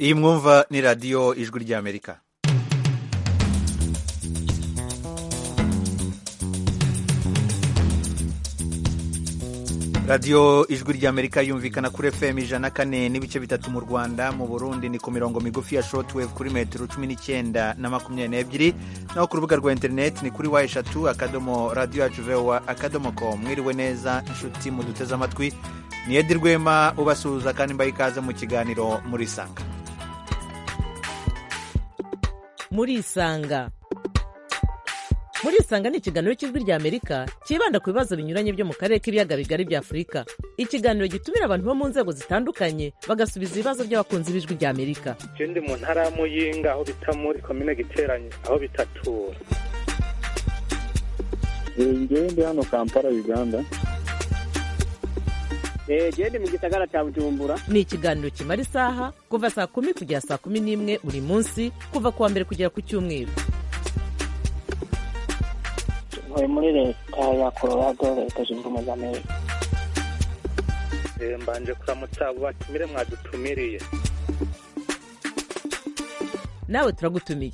iyi mwumva ni radiyo ijwi ry'amerika radiyo ijwi ry'amerika yumvikana kuri fm ijana kane n'ibice bitatu mu rwanda mu burundi ni ku mirongo migufi ya shortwave kuri metero cumi n'icyenda na makumyabiri n'ebyiri naho ku rubuga rwa interineti ni kuri wa eshatu akadomo radiyo yacu vewa akadomo ko mwiriwe neza inshuti muduteze amatwi ni edi rwema ubasuhuza kandi mbaha ikaze mu kiganiro muri isanga muri isanga muri isanga ni ikiganiro cy'ijwi rya amerika cyibanda ku bibazo binyuranye byo mu karere k'ibiyaga bigari bya afurika ikiganiro gitumira abantu bo mu nzego zitandukanye bagasubiza ibibazo by'abakunzi b'ijwi rya amerika ikindi mu ntara ya muyinga aho bita muri komine giteranye aho bitatura njyewe ndi hano kampala uganda genda mu gisagara cya bujumbura ni ikiganiro kimara isaha kuva saa kumi kugera saa kumi n'imwe buri munsi kuva ku wa mbere kugera ku cyumweru tuvuye muri leta ya colorado leta zunze ubumwe za amerika mbanje kuramutsa abo batumire mwadutumiriye nawe turagutumiye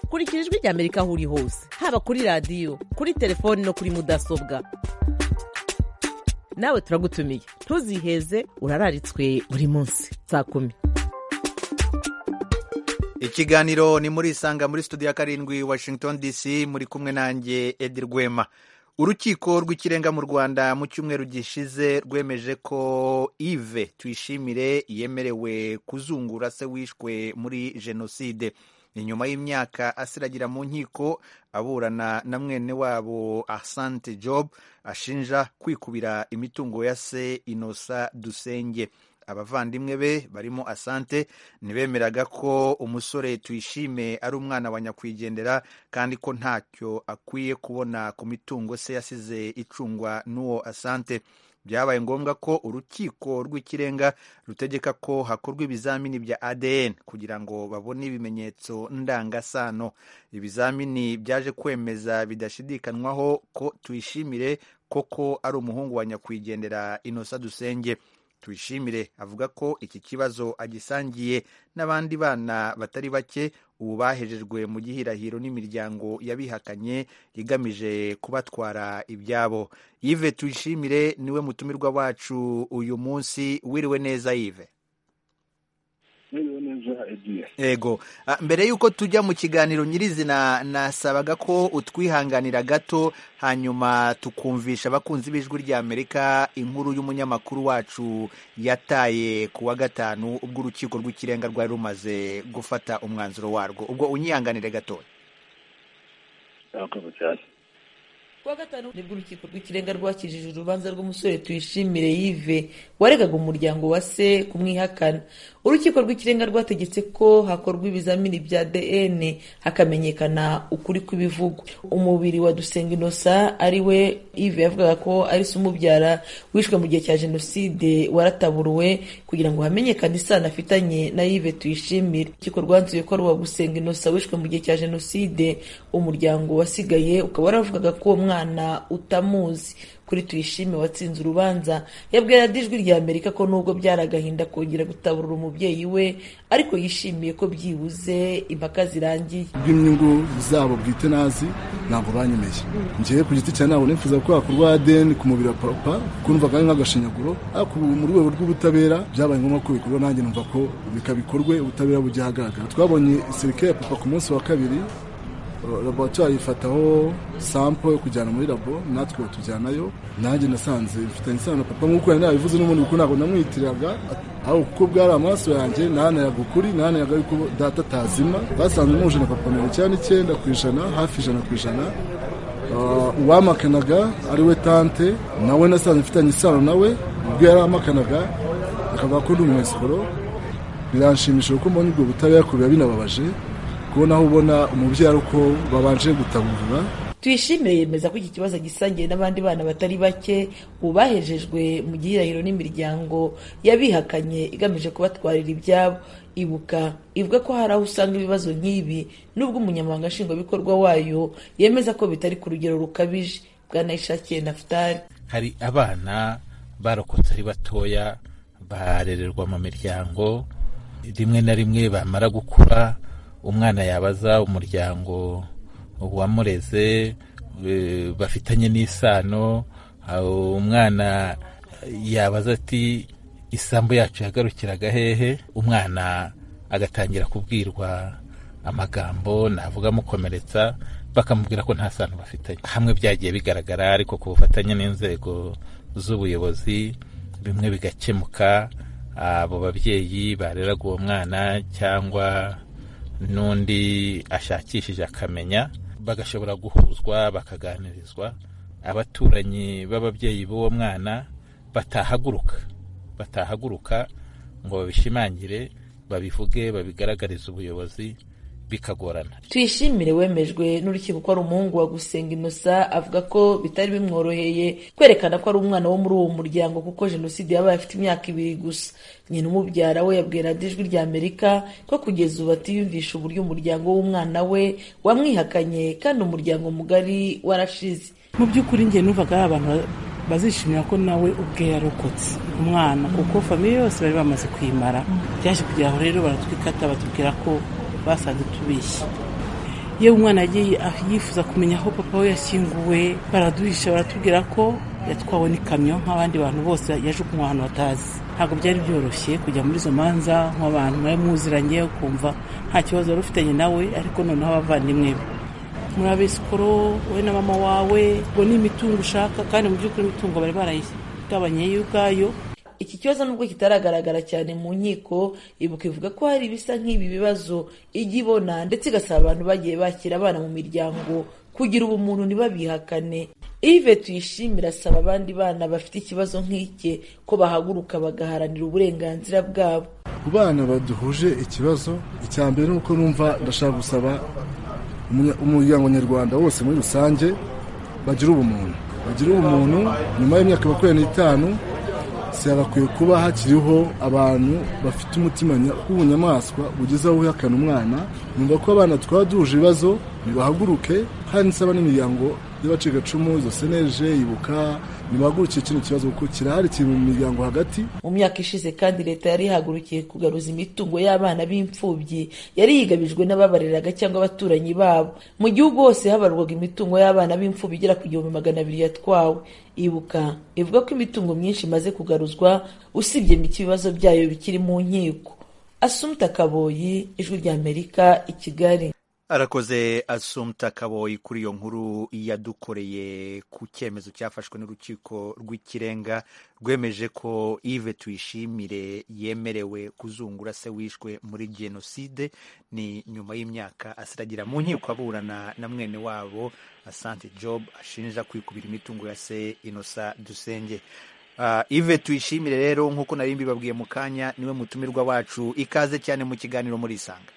kurikira ijwi rya amerika aho uri hose haba kuri radiyo kuri telefoni no kuri mudasobwa nawe turagutumiye ntuziheze urararitswe buri munsi saa kumi ikiganiro ni muri isanga muri studio ya karindwi washington dc muri kumwe nanjye edi rwema urukiko rw'ikirenga mu rwanda mu cyumweru gishize rwemeje ko ive tuyishimire yemerewe kuzungura se wishwe muri jenoside ni nyuma y'imyaka asiragira mu nkiko aburana na mwene wabo asante job ashinja kwikubira imitungo ya se inosa dusenge abavandimwe be barimo asante ntibemeraga ko umusore tuyishime ari umwana wa nyakwigendera kandi ko ntacyo akwiye kubona ku mitungo se yasize icungwa n'uwo asante byabaye ngombwa ko urukiko rw'ikirenga rutegeka ko hakorwa ibizamini bya adn kugira ngo babone ibimenyetso ndangasano ibizamini byaje kwemeza bidashidikanywaho ko tuyishimire koko ari umuhungu wa nyakwigendera inosa dusenge tuyishimire avuga ko iki kibazo agisangiye n'abandi bana batari bake ubu bahejejwe mu gihirahiro n'imiryango yabihakanye igamije kubatwara ibyabo yive tuyishimire niwe mutumirwa wacu uyu munsi wiriwe neza yive ego mbere y'uko tujya mu kiganiro nyirizina nasabaga ko utwihanganira gato hanyuma tukumvisha abakunzi b'ijwi rya amerika inkuru y'umunyamakuru wacu yataye ku wa gatanu ubwo urukiko rw'ikirenga rwari rumaze gufata umwanzuro warwo ubwo unyihanganire gatoya kuwa gatanu nibwo urukiko rw'ikirenga rwakijije urubanza rw'umusore tuyishimire yive waregaga umuryango wa se kumwihakana urukiko rw'ikirenga rwategetse ko hakorwa ibizamini bya dn hakamenyekana ukuri kw'ibivugwa umubiri wa dusenga inosa ari we ive yavugaga ko ari se umubyara wishwe mu gihe cya jenoside warataburuwe kugira ngo hamenyekane isano afitanye na ive tuyishimire urukiko rwanzuye ko ari uwa gusenga inosa wishwe mu gihe cya jenoside umuryango wasigaye ukaba waravugaga ko uwo mwana utamuzi kuri tuyishime watsinze urubanza yabwira ijwi rya amerika ko nubwo byari agahinda kongera gutaburura umubyeyi we ariko yishimiye ko byibuze impaka zirangiye bw'inyungu zabo bwite nazi ntabwo banyemeye ngewe ku giti cya ntabwo nifuza ko hakorwa adeni ku mubiri wa papa kumva ari nk'agashinyaguro ariko ubu mu rwego rw'ubutabera byabaye ngombwa ko bikorwa nanjye numva ko bikabikorwe ubutabera bujya ahagaragara twabonye isirikare ya papa ku munsi wa kabiri laboratwari ifataho sampo yo kujyana muri labo natwe batujyanayo nanjye nasanze bifitanye isano papa nk'uko yari yabivuze n'ubundi kuko ntabwo namwitiraga aho kuko bwari amaraso yanjye nahanayaga ukuri nahanayaga yuko data atazima basanze muje na papa mirongo icyenda n'icyenda ku ijana hafi ijana ku ijana uwamakanaga ari we tante nawe nasanze mfitanye isano nawe ubwo yari amakanaga akavuga ko ndi umunyasikoro biranshimisha kuko mbonye ubwo butabera kubira binababaje kubona aho ubona umubyaro uko babanje gutaburura tuyishimire yemeza ko iki kibazo gisangiye n'abandi bana batari bake ubu bahejejwe mu gihirahiro n'imiryango yabihakanye igamije kubatwarira ibyabo ibuka ivuga ko hari aho usanga ibibazo nk'ibi n'ubwo umunyamabanga nshingwabikorwa wayo yemeza ko bitari ku rugero rukabije bwanayishakiye nafutari hari abana barokotse ari batoya barererwa mu miryango rimwe na rimwe bamara gukura umwana yabaza umuryango wamureze eh, bafitanye n'isano aho umwana yabaza ati isambu yacu yagarukiraga hehe umwana agatangira kubwirwa amagambo navuga amukomeretsa bakamubwira ko nta sano bafitanye hamwe byagiye bigaragara ariko ku bufatanye n'inzego z'ubuyobozi bimwe bigakemuka abo babyeyi bareraga uwo mwana cyangwa n'undi ashakishije akamenya bagashobora guhuzwa bakaganirizwa abaturanyi b'ababyeyi b'uwo mwana batahaguruka batahaguruka ngo babishimangire babivuge babigaragarize ubuyobozi bikagorana tuyishimire wemejwe n'urukiko ko ari umuhungu wa gusenga inosa avuga ko bitari bimworoheye kwerekana ko ari umwana wo muri uwo muryango kuko jenoside yabaye afite imyaka ibiri gusa nyina umubyara we yabwira radiyo ijwi rya amerika ko kugeza ubu atiyumvisha uburyo umuryango w'umwana we wamwihakanye kandi umuryango mugari warashize mu by'ukuri njye numvaga ari abantu bazishimira ko nawe ubwe yarokotse umwana kuko famiye yose bari bamaze kwimara byaje kugira aho rero baratwikata batubwira ko basanze tubeshye yewe umwana yagiye yifuza kumenya aho papa we yashyinguwe baraduhisha baratubwira ko yatwawe n'ikamyo nk'abandi bantu bose yajugunywe ahantu batazi ntabwo byari byoroshye kujya muri izo manza nk'abantu mwari muziranye ukumva nta kibazo wari ufitanye nawe ariko noneho abavandimwe be muri abesikoro wowe na mama wawe ngo ni imitungo ushaka kandi mu by'ukuri imitungo bari barayigabanye yo ubwayo iki kibazo nubwo kitaragaragara cyane mu nkiko ibuka ivuga ko hari ibisa nk'ibi bibazo ijya ibona ndetse igasaba abantu bagiye bakira abana mu miryango kugira ubumuntu ntibabihakane ive tuyishimira asaba abandi bana bafite ikibazo nk'ike ko bahaguruka bagaharanira uburenganzira bwabo ku bana baduhuje ikibazo icya mbere ni uko numva ndashaka gusaba umunya- umuryango nyarwanda wose muri rusange bagira ubumuntu bagira ubumuntu nyuma y'imyaka makumyabiri n'itanu sihabakwiye kuba hakiriho abantu bafite umutima nya- w'ubunyamaswa bugeze aho uhakana umwana numva ko abana twaba duhuje ibibazo nibahaguruke kandi nsaba n'imiryango y'abacikacumu izo seneje ibuka nibahagurukire kino kibazo kuko kirahari kiri mu miryango hagati mu myaka ishize kandi leta yari ihagurukiye kugaruza imitungo y'abana b'imfubyi yari yigabijwe n'ababareraga cyangwa abaturanyi babo mu gihugu hose habarwaga imitungo y'abana b'imfubyi igera ku gihumbi magana abiri yatwawe ibuka ivuga ko imitungo myinshi imaze kugaruzwa usibye mike ibibazo byayo bikiri mu nkiko asumta kaboyi ijwi rya amerika i kigali arakoze asumta kaboyi kuri iyo nkuru yadukoreye ku cyemezo cyafashwe n'urukiko rw'ikirenga rwemeje ko ive tuyishimire yemerewe kuzungura se wishwe muri jenoside ni nyuma y'imyaka asiragira mu nkiko aburana na mwene wabo asante job ashinja kwikubira imitungo ya se inosa dusenge Ah, ive tuyishimire rero nk'uko nari mbibabwiye mu kanya niwe mutumirwa wacu ikaze cyane mu kiganiro muri isanga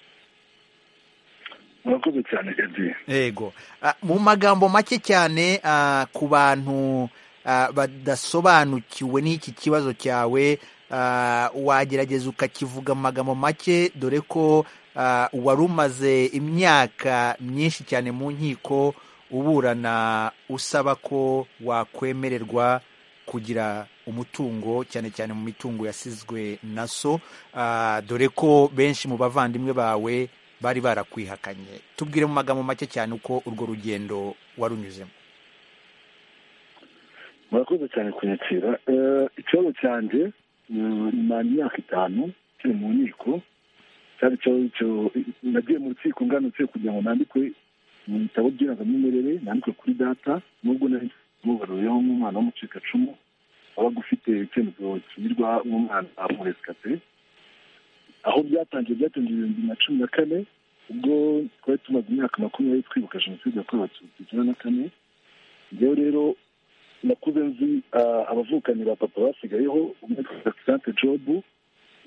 murakoze cyane edi yego Ah, mu magambo make cyane ah, ku bantu ah, badasobanukiwe n'iki kibazo cyawe ah, wagerageza ukakivuga mu magambo make dore ko ah, wari umaze imyaka myinshi cyane mu nkiko uburana usaba ko wakwemererwa kugira umutungo cyane cyane mu mitungo yasizwe na so ah, dore ko benshi mu bavandimwe bawe bari barakwihakanye tubwire mu magambo make cyane uko urwo rugendo warunyuzemo murakoze cyane kunyakira Eh, ikibazo cyanjye mm, nimara imyaka itanu kiri mu nkiko cyari ikibazo cyo- nagiye mu rukiko nganutse kugira ngo nandikwe mu bitabo by'irangamimerere nandikwe kuri data nubwo nari mubaruyeho nk'umwana w'umucikacumu wabaga ufite icyemezo kinyurwa nk'umwana muresikate aho byatangiye byatangiye ibihumbi na cumi na kane ubwo twari tumaze imyaka makumyabiri twibuka jenoside yakorewe abatutsi icyenda na kane njyewe rero nakuze nzi ah, abavukanyi ba papa basigayeho umwe yitwa sante jobu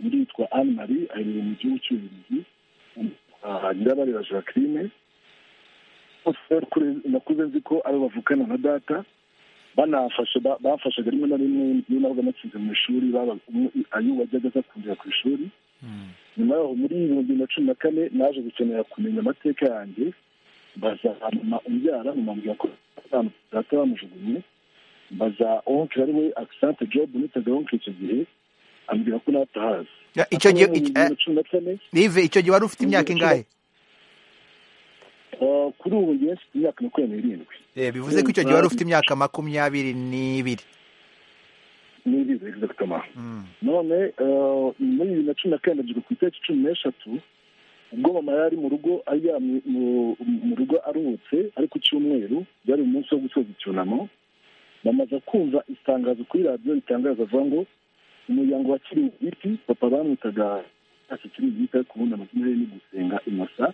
undi yitwa anne marie aherereye mu gihugu cy'ububiligi undi yitwa nyirabareba jacqueline bose rero kure- nakuze nzi ko ari abo bavukana na data banafashe ba- bafashaga rimwe na rimwe iyo nabaga natsinze mu ishuri baba- umwe ayo wajyaga aza kundera ku ishuri nyuma yaho muri ibihumbi bibiri na cumi na kane naje gukenera kumenya amateka yanjye mbaza mama umbyara mama ambwira ko data bamujugunye mbaza onkiri ari we akisante jobu nitaga onkiri icyo gihe ambwira ko na atahazi icyo gihe cumi na kane ive icyo gihe wari ufite imyaka ingahe eh, kuri ubu ngewe mfite imyaka makumyabiri n'irindwi Eh, bivuze ko icyo gihe wari ufite imyaka makumyabiri n'ibiri n'irindwi exactement none eh, muri bibiri na cumi na kane ndabyuka ku itariki cumi n'eshatu ubwo mama yari mu rugo aryamye mu- mu rugo aruhutse ari ku cyumweru byari umunsi wo gusoza icyunamo bamaze kumva itangazo kuri radiyo ritangaza avuga ngo umuryango wa kiringiti papa bamwitaga ntacyo kiringiti ariko ubundi amazina ye ni gusenga inosa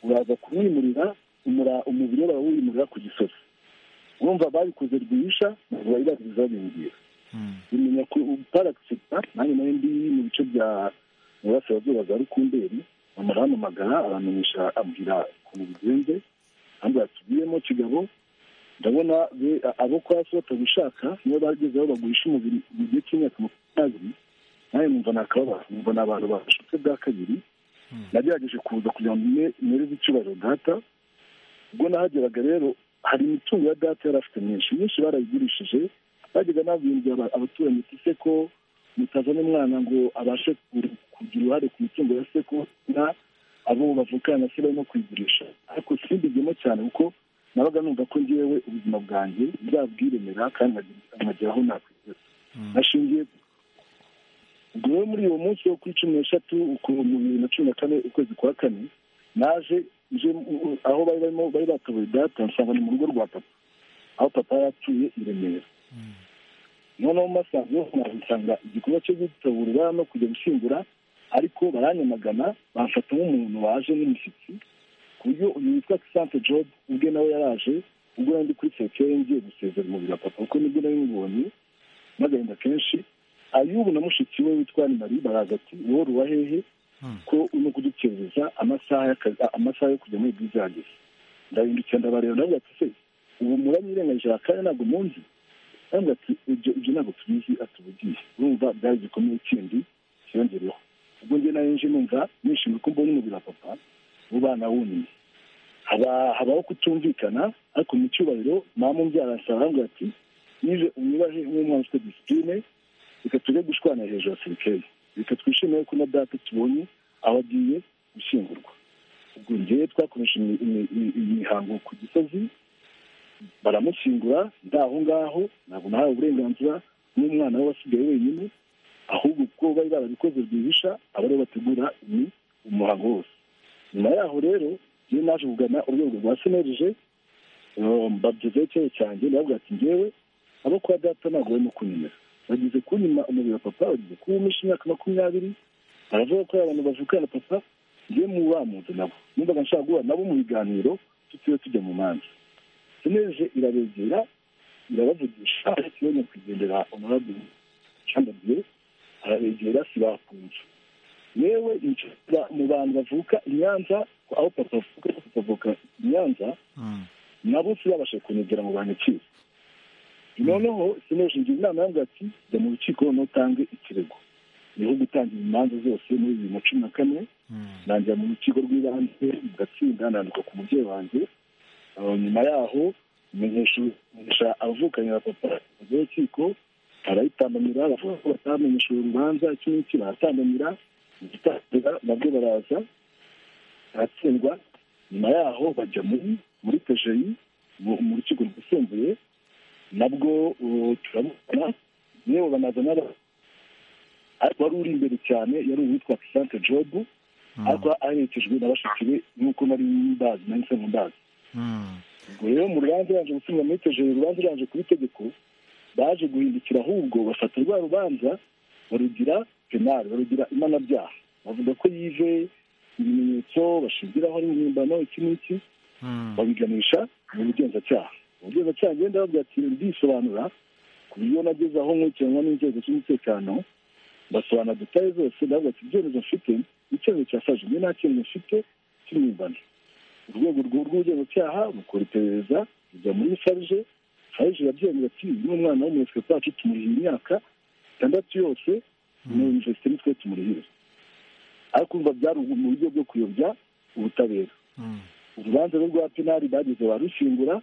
uraza kumwimurira umura- umubiri we barawimurira ku gisozi urumva babikoze rwihisha bari babizi babingira bimenya ko utaragisita nanjye nayo ndi mu bice bya burasirazuba za rukumberi bamurahamamagara aramenyesha abwira ukuntu bigenze kandi batugiyemo kigabo ndabona be- abo kwa so batabishaka niyo bageze aho bagurisha umubiri mu gihe cy'imyaka makumyabiri nawe numva ni akababaro numva ni abantu bashutse bwa kabiri nagerageje kuza kugira ngo mbe- mpereze icyubahiro data ubwo nahageraga rero hari imitungo ya data yari afite myinshi myinshi barayigurishije bajyaga nabwira aba- abaturanyi ati se ko mutazana umwana ngo abashe ku- kugira uruhare ku mitungo ya se ko na abo bavukana na se barimo kuyigurisha ariko simbigemo cyane kuko nabaga numva ko ngewe ubuzima bwanjye bwabwiremera kandi nkagira- nkagera aho nakwigeza nashingiye ubwo muri uwo munsi wo kuri cumi n'eshatu uku- mu bibiri na cumi na kane ukwezi kwa kane naje nje u- u- aho bari barimo bari batoboye data nsanga ni mu rugo rwa papa aho papa yari atuye i remera noneho mu masaha yo nsanga igikorwa cyo gutaburura no kujya gushyingura ariko baranyamagana bamfata nk'umuntu waje n'umushyitsi ku buryo uyu witwa kisante job ubwe nawe yaraje ubwo yari ndi kuri sekere ngiye gusezera umubiri wa papa kuko nibwo nari mubonye n'agahinda kenshi ayubu na mushiki we witwa mari baraza ati wowe ruwa hehe ko urimo kudukerereza amasaha y'akazi- amasaha yo kujya muri bwiza yageze ndahindukira ndabareba ndavuga ati se ubu muranyirengagije aka kanya ntabwo munzi ndavuga ati ibyo ibyo ntabwo tubizi atubugiye urumva byari igikomeye kindi kiyongereho ubwo njye nayo nje numva nishimiye ko mbonye umubiri wa papa ubana wunamye haba habaho kutumvikana ariko mu cyubahiro mama umbyara arasaba aravuga ati nize umwibahe nk'umwana ufite disipurine reka tujye gushwana hejuru ya sirikeli reka twishimire ko na data tubonye aho agiye gushyingurwa ubwo ngewe twakomeje imi- imi- imi- imihango ku gisozi baramushyingura ndi aho ngaho ntabwo nahawe uburenganzira n'umwana we wasigaye wenyine ahubwo kuko bari barabikoze rwihisha aba aribo bategura ni umuhango wose nyuma yaho rero iyo naje kugana urwego rwa senerije mbabyizeho icyayi cyanjye ndababwira ati ngewe abo kwa data ntabwo barimo kunyemera bagize kunyima umubiri wa papa bagize kuwumisha imyaka makumyabiri baravuga ko ari abantu bavukana na papa ngewe mu bamuzi nabo numvaga nshaka guhura nabo mu biganiro tutiriwe tujya mu manza senerije irabegera irabavugisha ikibazo nyakwigendera honorable chandabye arabegera sibakunze yewe inshuti mu bantu bavuka i Nyanza aho papa avuka papa avuka i Nyanza nabo sinabashe kunegera mu bantu ikiza noneho sineje ngira inama yambwira ati jya mu rukiko noneho utange ikirego niho gutangira imanza zose muri bibiri na cumi na kane ntangira mu rukiko rw'ibanze mugatsinda nandika ku mubyeyi wanjye Uh, nyuma yaho menyesha menyesha abavukanye na papa mu rukiko barayitambamira bavuga ko batamenyesha uru rubanza iki n'iki baratambamira mu gitangira nabwo baraza baratsindwa nyuma yaho bajya muri muri pejeyi mu mu rukiko rwisumbuye nabwo uh, turabona yewe banazana aba- ariko wari uri imbere cyane yari uwitwa kisante jobu ariko aherekejwe na bashiki be nk'uko nari mbazi nari nsanzwe mbazi ubwo rero mu rubanza yaje gusubira muri tejeri urubanza yaje kuba itegeko baje guhindukira ahubwo bafata rwa rubanza barugira penali barugira imanabyaha bavuga ko yive ibimenyetso bashingiraho n'impimbano iki n'iki babiganisha mu bugenzacyaha ubugenzacyaha ngenda babwira ati ndisobanura ku buryo nageze aho nkurikiranwa n'inzego z'umutekano mbasobanura detaye zose ndavuga ati ibyemezo mfite icyemezo cya saje njye nta cyemezo mfite cy'impimbano urwego rw- rw'ubugenzacyaha rukora iperereza rujya muri sarije sarije irabyemera ati uyu ni umwana w'umuresipeka wacu tumuriha imyaka itandatu yose mu universite nitwe tumurihira ariko umva byari ubu- mu buryo bwo kuyobya ubutabera urubanza rwe rwa penali bageze barushyingura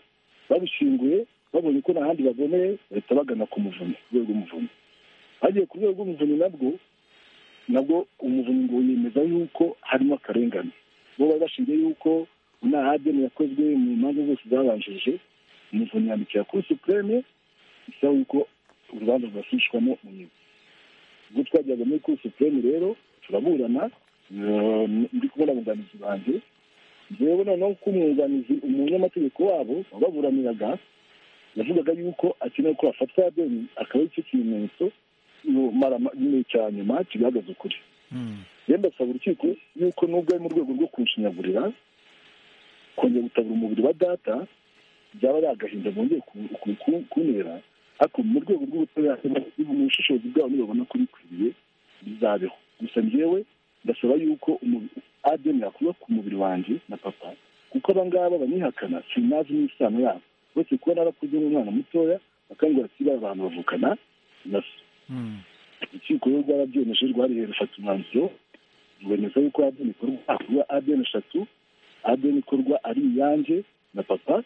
barushyinguye babonye ko nta handi baboneye bahita bagana ku muvunyi ku rwego rw'umuvunyi bagiye ku rwego rw'umuvunyi nabwo nabwo umuvunyi ngo yemeza yuko harimo akarengane bo bari bashingiye yuko inahagene yakozwe mu manza zose zabanjije umuvunyi yandikira kuri supreme bisaba yuko urubanza rwasubishwamo mu nyuma ubwo twajyaga muri kuri supreme rero turaburana ndi kubona abunganizi banjye rero noneho ko umwunganizi umunyamategeko wabo wababuraniraga yavugaga yuko akeneye ko hafatwa deni akaba aricyo kimenyetso nyine cya nyuma kigaragaza ukuri yenda asaba urukiko yuko nubwo ari mu rwego rwo kunshinyagurira kongera gutabura umubiri wa data byaba ari agahinda bongeye kuntera ariko mu rwego rw'ubutabera mu bushishozi bwabo nibabona ko bikwiriye bizabeho gusa njyewe ndasaba yuko adeni yakuba ku mubiri wanjye na papa kuko abangaba banyihakana sinazi n'isano yabo bose kuba narakuze nk'umwana mutoya bakangura kuri abantu bavukana na so urukiko rero rwarabyemeje rwariye rufata umwanzuro rwemeza yuko adeni ikorwa hakorwa adeni eshatu adeni ikorwa ari iyanjye na papa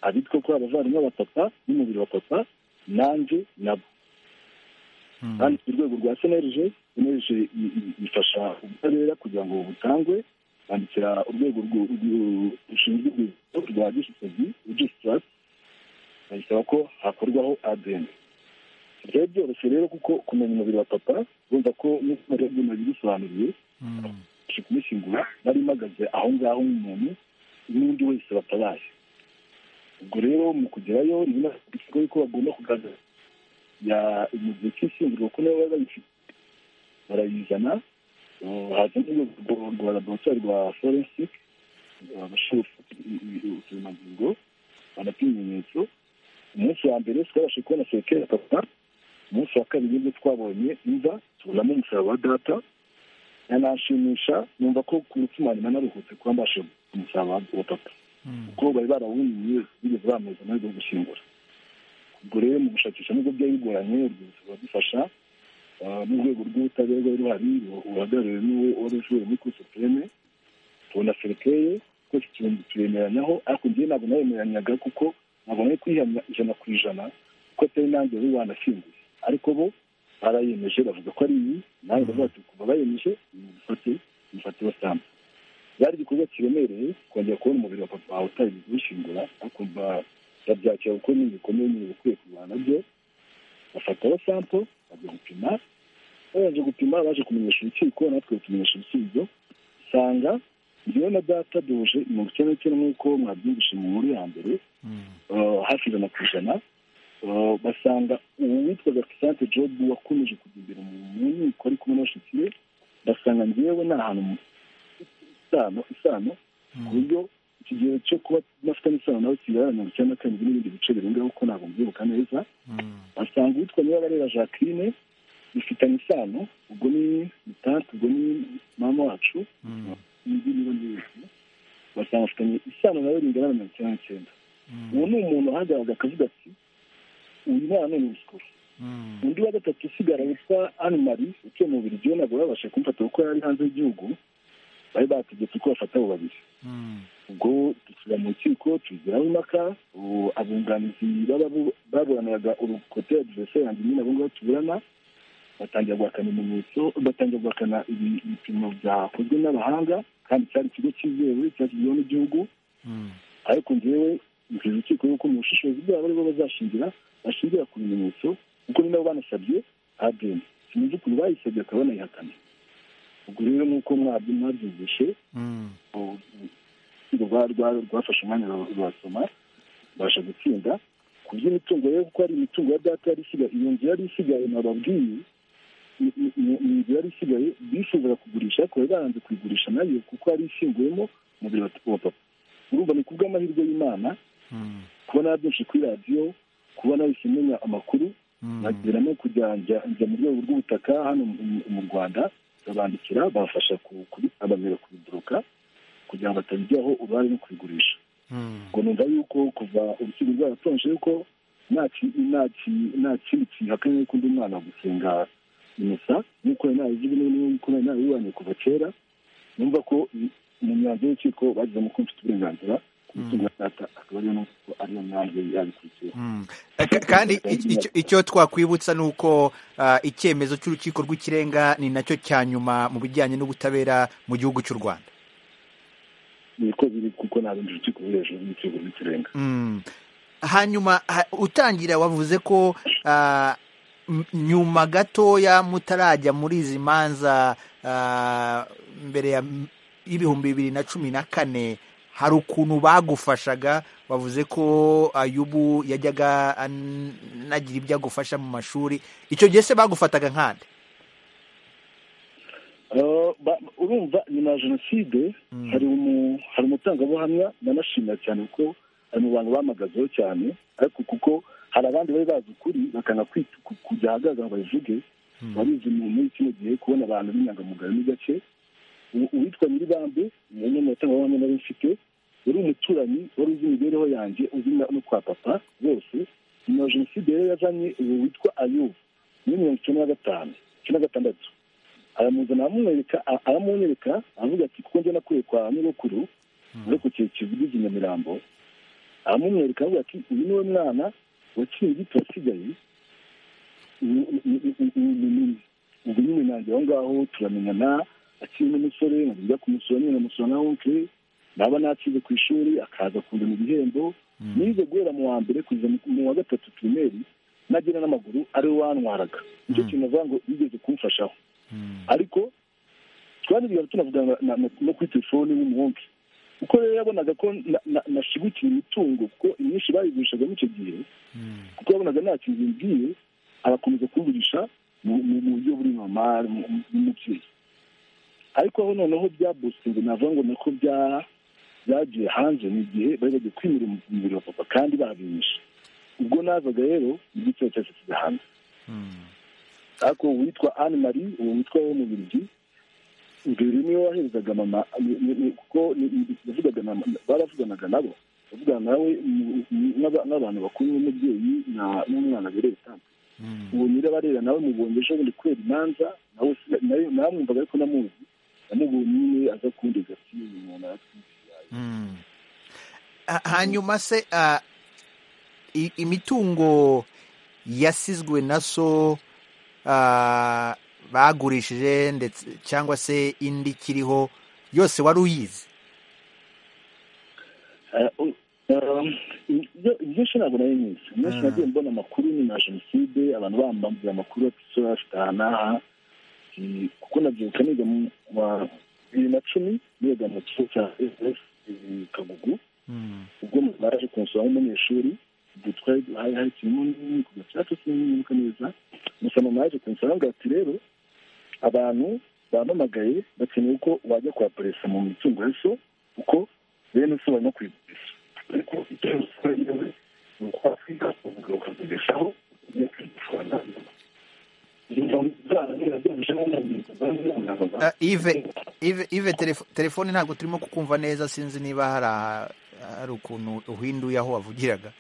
abitwa ko abavandimwe ba papa n'umubiri wa papa nanjye nabo kandi ku rwego rwa senerije senerije ifasha ubutabera kugira ngo butangwe bandikira urwego rushinzwe urwego rwa gisisozi regisitasi bayisaba ko hakorwaho adeni byari byoroshye rero kuko kumenya umubiri wa papa urumva ko nk'uko mubibona bibisobanuriye abasha kumushyingura nari imagaze aho ngaho nk'umuntu n'undi wese batabaye ubwo rero mu kugerayo ni nabwo ko bagomba kugaragaza mu gihe cy'ishyingirwa ko nabo bayifite barayizana haza rwa laboratwari rwa forensike abashinzwe uturemangingo banapima ibimenyetso umunsi wa mbere twabashe kubona sekere papa umunsi wa kabiri nibwo twabonye imva tubonamo umusaraba wa data yanashimisha numva ko ku mutima nyuma naruhutse kuba mbashe umusaraba wa papa kuko bari barawuniye bigeze bameze nawe bwo gushyingura ubwo rero mu gushakisha nubwo byari bigoranye urwibutso ruradufasha n'urwego rw'ubutabera rwari ruhari ruhagarariwe n'uwo wari ushoboye muri kuri supreme tubona serikeye twese turemeranyaho ariko njyewe ntabwo naremeranyaga kuko ntabwo nari kwihamya ijana ku ijana kuko atari nanjye wari wanashyinguye ariko bo barayemeje bavuga ko ari iyi nawe bavuga ati kuva bayemeje mufate mufate basambu byari igikorwa kiremereye kongera kubona umubiri wa papa wawe utari kuwushyingura akumva babyakira kuko ni ibikomeye nyine bikwiye kurwana byo bafataho sampo bajya gupima babanje gupima baje kumenyesha urukiko natwe batumenyesha ibisubizo usanga njyewe na data duhuje mirongo icyenda n'icyenda nk'uko mwabyumvise mu nkuru ya mbere hafi ijana ku ijana basanga ubu witwaga kisante jobu wakomeje kujya imbere mu nkiko ari kumwe n'abashyitsi be basanga njyewe ni ahantu isano isano ku buryo ikigero cyo kuba mafite n'isano nawe kigaragara mirongo icyenda na karindwi n'ibindi bice birengaho kuko ntabwo mbyibuka neza basanga uwitwa nibabarera jacqueline bifitanye isano ubwo ni tante ubwo ni mama wacu indi niba nziza basanga bafitanye isano nawe ringana na mirongo icyenda n'icyenda uwo ni umuntu uhagaraga akavuga ati uyu mwana ni ruswa undi wa gatatu usigara witwa anne marie utuye mu biri ntabwo babasha kumufata kuko yari hanze y'igihugu bari bategetse ko bafata abo babiri ubwo dusubira mu rukiko tugeraho impaka abunganizi baburaniraga urukote adivese yanjye nyine abo ngabo tuburana batangira guhakana ibimenyetso batangira guhakana ibipimo byakozwe n'abahanga kandi cyari ikigo cyizewe cyashyizweho n'igihugu ariko njyewe mbwira urukiko yuko mu bushishozi bwabo aribo bazashingira bashingira ku bimenyetso kuko ni nabo banasabye adeni sinzi ukuntu bayisabye bakaba banayihakana ubwo rero nk'uko mwabyumvishe rwafashe umwanya rurasoma rubasha gutsinda ku by'imitungo rero kuko hari imitungo ya data yari isigaye iyo nzu yari isigaye nababwiye ni inzu yari isigaye bifuzaga kugurisha ariko bari baranze kuyigurisha nayo kuko yari ishyinguyemo umubiri wa papa urumva ni ku bw'amahirwe y'imana kubona byinshi kuri radiyo kubona wese umenya amakuru nagira no kujya njya mu rwego rw'ubutaka hano mu rwanda babandikira babafasha abamera kubiguruka kugira ngo batabijyaho uruhare no kubigurisha ngo numva yuko kuva urukiko rwaratonje yuko nta kindi kihakanye ko undi mwana gusenga imisa nk'uko nari ntabizi n'uko nari narabibanye kuva kera numva ko mu myanzuro y'urukiko bagezemo ko mfite uburenganzira ku umutungo wa data akaba ariyo n'uko ariyo mpamvu yabikurikiye kandi icyo- icyo twakwibutsa ni uko ah, icyemezo cy'urukiko rw'ikirenga ni nacyo cya nyuma mu bijyanye n'ubutabera mu gihugu cy'u rwanda niko biri kuko nta bindi rukiko ruri hejuru y'urukiko rw'ikirenga Mm. hanyuma ha- utangira wavuze ko ah, m- nyuma gatoya mutarajya muri izi manza ah, mbere ya m- y'ibihumbi bibiri na cumi na kane hari ukuntu bagufashaga bavuze ko ayubu yajyaga anagira ibyo agufasha mu mashuri icyo gihe se bagufataga nkande Eh, ba- urumva nyuma ya jenoside hari umu- hari umutangabuhamya nanashimira cyane kuko ari mu bantu bamagazeho cyane ariko kuko hari abandi bari bazi ukuri bakanga kwita- ku- kujya ahagaragara ngo babivuge babizi mu muri kino gihe kubona abantu b'inyangamugayo n'agace U- uwitwa nyiribambe ni umwe mu batangabuhamya nari mfite yari umuturanyi wari uzi imibereho yanjye uzi na- no kwa papa bose nyuma ya jenoside rero yazanye uwo witwa ayubu muri mirongo icyenda na gatanu icyenda na gatandatu aramuzana aramwereka a- aramunyereka aravuga ati kuko njye nakuye kwa nyogokuru muri ku kizu kivugiza i nyamirambo aramumwereka aravuga ati uyu niwe mwana waciye igiti wasigaye uyu- uyu- uyu- uyu ni nyina. ubwo nyine nanjye aho ngaho turamenyana akiri n'umusore nkajya kumusura nyine namusura na onke naba nakize ku ishuri akaza kundana ibihembo nize guhera mu wa mbere kugeza mu- mu wa gatatu pirimeri nagera n'amaguru ariwe wantwaraga nicyo kintu navuga ngo yigeze kumfashaho ariko twaniriye tunavuga na- na- na- no kuri telefone n'umuhungu kuko rero yabonaga ko na- na- nashigikiye imitungo kuko imyinshi bayigurishaga muri icyo gihe kuko yabonaga nta kintu bimbwiye arakomeza kugurisha mu mu- mu buryo buri normal mu- mu- n'umubyeyi ariko aho noneho bya bostingi navuga ngo nako bya byagiye hanze ni igihe bari bagiye kwimura umubiri wa papa kandi babinyishe ubwo nazaga rero igitero cyose kijya hanze ariko uwitwa Anne Marie uwo witwa wo mu Bubiligi mbere niwe waherezaga mama ni- ni- ni- kuko ni- ni- yavugaga na baravuganaga nabo bavugana nawe mu- mu- n'aba- n'abantu bakuru n'umubyeyi na- n'umwana bereye itampa uwo nyirabarera nawe mubonye ejo bundi kubera imanza nawe si- nayo- namwumvaga ariko namuzi namubonye nyine aza kundega ati uyu muntu aratwite Mm. Ha- hanyuma se ah, i- imitungo yasizwe na so ah, bagurishije ndetse cyangwa se indi ikiriho yose wari uyizi Eh, u- um, ibyo- ibyinshi ntabwo nari nyizi umunsi nagiye mbona amakuru nyuma ya jenoside abantu bambambira amakuru ati sora afite aha n'aha Eh, kuko nabyibuka niga mu wa bibiri na cumi niga mu kigo cya ss kagugu ubwo mama yaje kunsura nk'umunyeshuri ubwo twari hari hari ikintu nini ku gacaca sinibuka neza gusa mama yaje kunsura ngo ati rero abantu bampamagaye bakeneye ko wajya kwa perezida mu mitungo ya so kuko bene so barimo kuyigurisha ariko icyo ruswa yewe ni ukwakwiga ukagaruka kugurishaho ugiye kwigishwana Ah, Yves Yves- Yves telefo- telefone ntabwo turimo kukumva neza sinzi niba hari aha- hari ukuntu uhinduye aho wavugiraga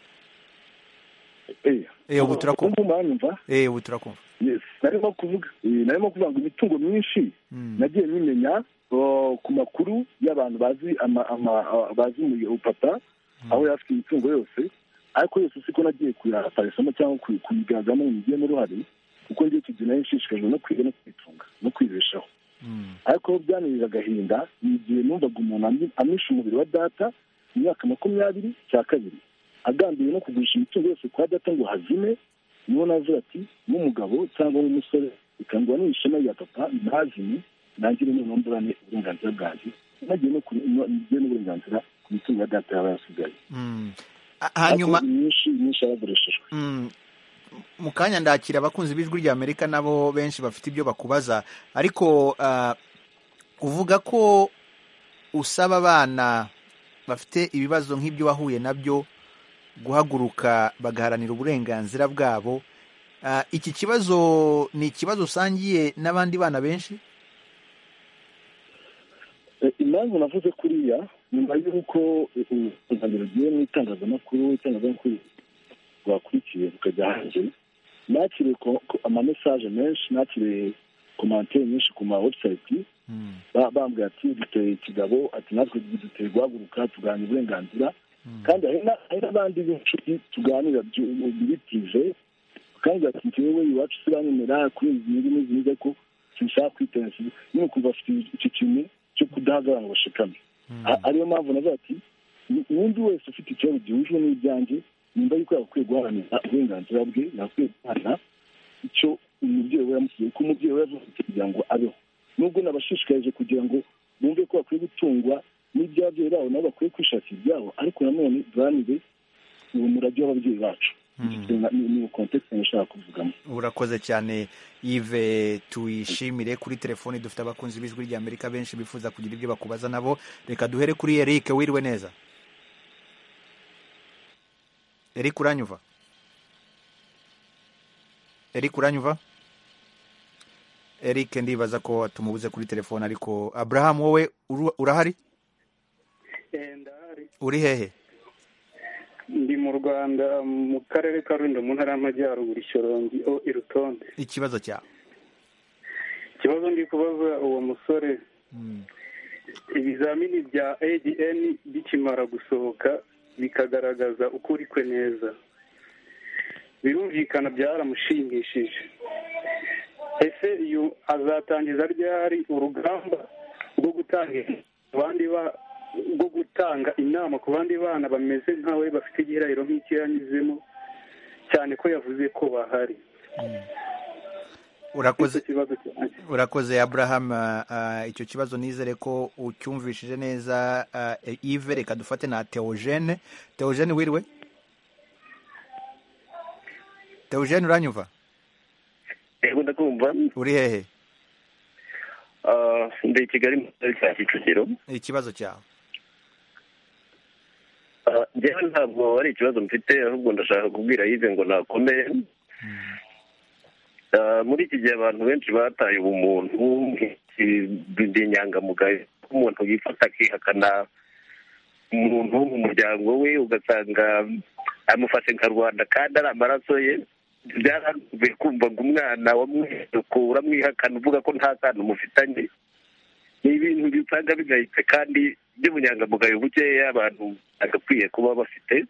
Eh, ubu turakumva mwanyumva eh ubu turakumva Yes, narimo kuvuga eh, narimo kuvuga ngo imitungo myinshi nagiye nyimenya oh, ku makuru y'abantu bazi ama- ama- ah, bazi umu- upapa aho yari afite imitungo yose ariko yose siko nagiye kuyafarisamo cyangwa kuyi- kuyigaragamo ngo ngiremo uruhare kuko njye icyo gihe nari nshishikajwe no kwiga no kwitunga no kwibeshaho ariko aho byanirira agahinda ni igihe numvaga umuntu ami- amisha umubiri wa data mu myaka makumyabiri cya kabiri agambiriye no kugurisha imitungo yose kwa data ngo hazime niho navuga ati nk'umugabo cyangwa nk'umusore bikangwa n'ishema rya papa ntazime nangire noneho mburane uburenganzira bwanjye nagiye no ku- no- ngiye n'uburenganzira ku mitungo ya data yaba yasigaye Mm. Ah, hanyuma Ariko myinshi myinshi yaragurishijwe Mm. mu kanya ndakira abakunzi b'ijwi rya amerika nabo benshi bafite ibyo bakubaza ariko ah, uvuga ko usaba abana bafite ibibazo nk'ibyo wahuye nabyo guhaguruka bagaharanira uburenganzira bwabo Ah, iki kibazo ni ikibazo usangiye n'abandi bana benshi Eh, impamvu navuze kuriya nyuma y'uko urugendo rugiye mu itangazamakuru itangazamakuru rwakurikiye rukajya hanze nakiriye ko- ko amamesaje menshi nakiriye komantere nyinshi ku ma website ba- bambwira ati duteye ikigabo ati natwe duteye guhaguruka tugahana uburenganzira kandi hari n'abandi b'inshuti tuganira bibitije kandi ati wowe iwacu turanyemera kuri izi nyungu n'izi nyungu ariko sinshaka kwitensiza nyine ukumva afite icyo kintu cyo kudahagarara ngo bashikame ariyo mpamvu navuga ati uwundi wese ufite ikibazo gihujwe n'ibyanjye nimba yuko yagakwiye guharanira uburenganzira bwe yagakwiye guhana icyo umubyeyi we yamusigiye kuko umubyeyi we yavutse kugira ngo abeho nubwo nabashishikarije kugira ngo bumve ko bakwiye gutungwa n'ibyabyeyi babo nabo bakwiye kwishakira ibyabo ariko nanone duharanire uwo murage w'ababyeyi bacu ni kontekisi nshaka kuvugamo urakoze cyane yive tuyishimire kuri telefoni dufite abakunzi b'ijwi rya amerika benshi bifuza kugira ibyo bakubaza nabo reka duhere kuri eric wiriwe neza eric uranyuva eric uranyuva eric ndibaza ko tumubuze kuri telefoni ariko aburahamu wowe urahari uri hehe ndi mu rwanda mu karere ka rulindo mu ntara y'amajyaruguru ishyorongi o irutonde ikibazo cyawe ikibazo ndi kubaza uwo musore ibizamini bya adn bikimara gusohoka bikagaragaza uko uri kwe neza birumvikana byaramushimishije ese uyu azatangiza ryari urugamba rwo gutanga abandi bwo gutanga inama ku bandi bana bameze nkawe bafite igihirahiro nk'icyo yanyuzemo cyane ko yavuze ko bahari urakoze abraham icyo kibazo nizere ko ucyumvishije neza ive reka dufate na teogene teogene wiriwe teogene uranyumva uri hehe ndi i kigali mu karere ka kicukiro ikibazo cyawe njyewe ntabwo ari ikibazo mfite ahubwo ndashaka kubwira yive ngo nakomeye muri iki gihe abantu benshi bataye ubumuntu ndi inyangamugayo umuntu yifata akihakana umuntu wo mu muryango we ugasanga amufashe nka rubanda kandi ari amaraso ye byaravuye kumva ngo umwana wamwiruka uramwihakana uvuga ko nta sano mufitanye ni ibintu bisanga bigayitse kandi by'ubunyangamugayo bukeya abantu bagakwiye kuba bafite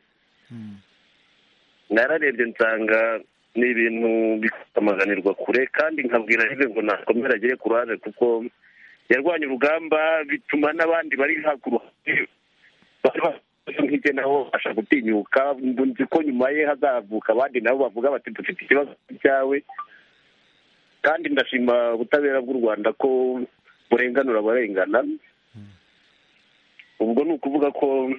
nararebye nsanga ni ibintu bikamaganirwa kure kandi nkabwira rero ngo nakomere agere ku ruhande kuko yarwanya urugamba bituma n'abandi bari hakuruhande nk'ibyo naho babasha gutinyuka nzi ko nyuma ye hazavuka abandi nabo bavuga bati dufite ikibazo cyawe kandi ndashima ubutabera bw'u rwanda ko burenganura abarengana ubwo ni ukuvuga ko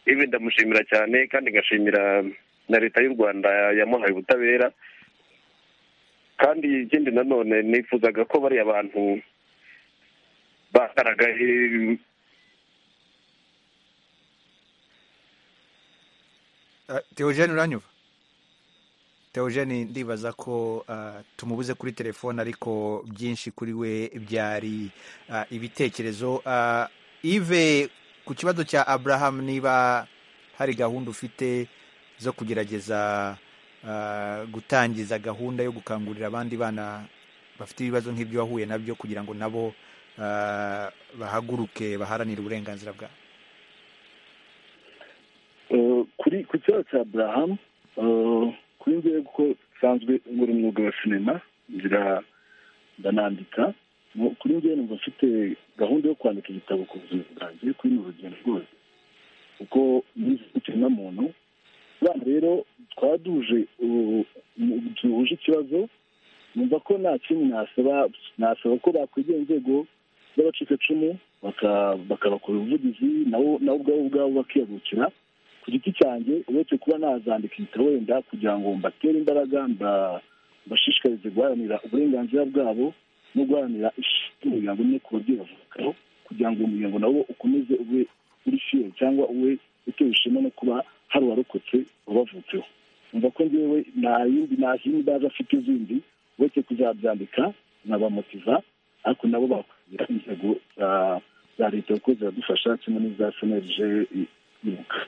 ibi ndamushimira cyane kandi ngashimira na leta y'u rwanda yamuhaye ubutabera kandi ikindi nanone nifuzaga ko bariya bantu bagaragaye teogene uranyuva teogene ndibaza ko tumubuze kuri telefone ariko byinshi kuri we byari ibitekerezo ive ku kibazo cya aburahamu niba hari gahunda ufite zo kugerageza gutangiza gahunda yo gukangurira abandi bana bafite ibibazo nk'ibyo wahuye nabyo kugira ngo nabo bahaguruke baharanire uburenganzira bwabo kuri ku kibazo cya burahamu kuri njyewe kuko nsanzwe ngura umwuga wa sinema ngira ndanandika kuri njyewe numva mfite gahunda yo kwandika igitabo ku buzima bwanjye kuri ni urugendo rwose kuko n'ikinywa muntu abana rero twaduje duhuje ikibazo numva ko nta kintu nasaba ko bakwegera inzego z'abacikacumu bakabakora ubuvugizi nabo ubwabo ubwabo bakiyagukira ku giti cyanjye uretse kuba nazandika ibitabo wenda kugira ngo mbatere imbaraga mbashishikarize guharanira uburenganzira bwabo no guharanira umuryango umwe ku babyeyi bavukaho kugira ngo umuryango nawo ukomeze ube uri fiye cyangwa ube utewe ishema no kuba hari uwarokotse wabavutseho umva ko ngewe nta yindi nta zindi mbaza afite izindi uretse kuzabyandika nkabamotiva ariko nabo bakugira inzego za leta kuko ziradufasha kimwe n'iza senerije ibuka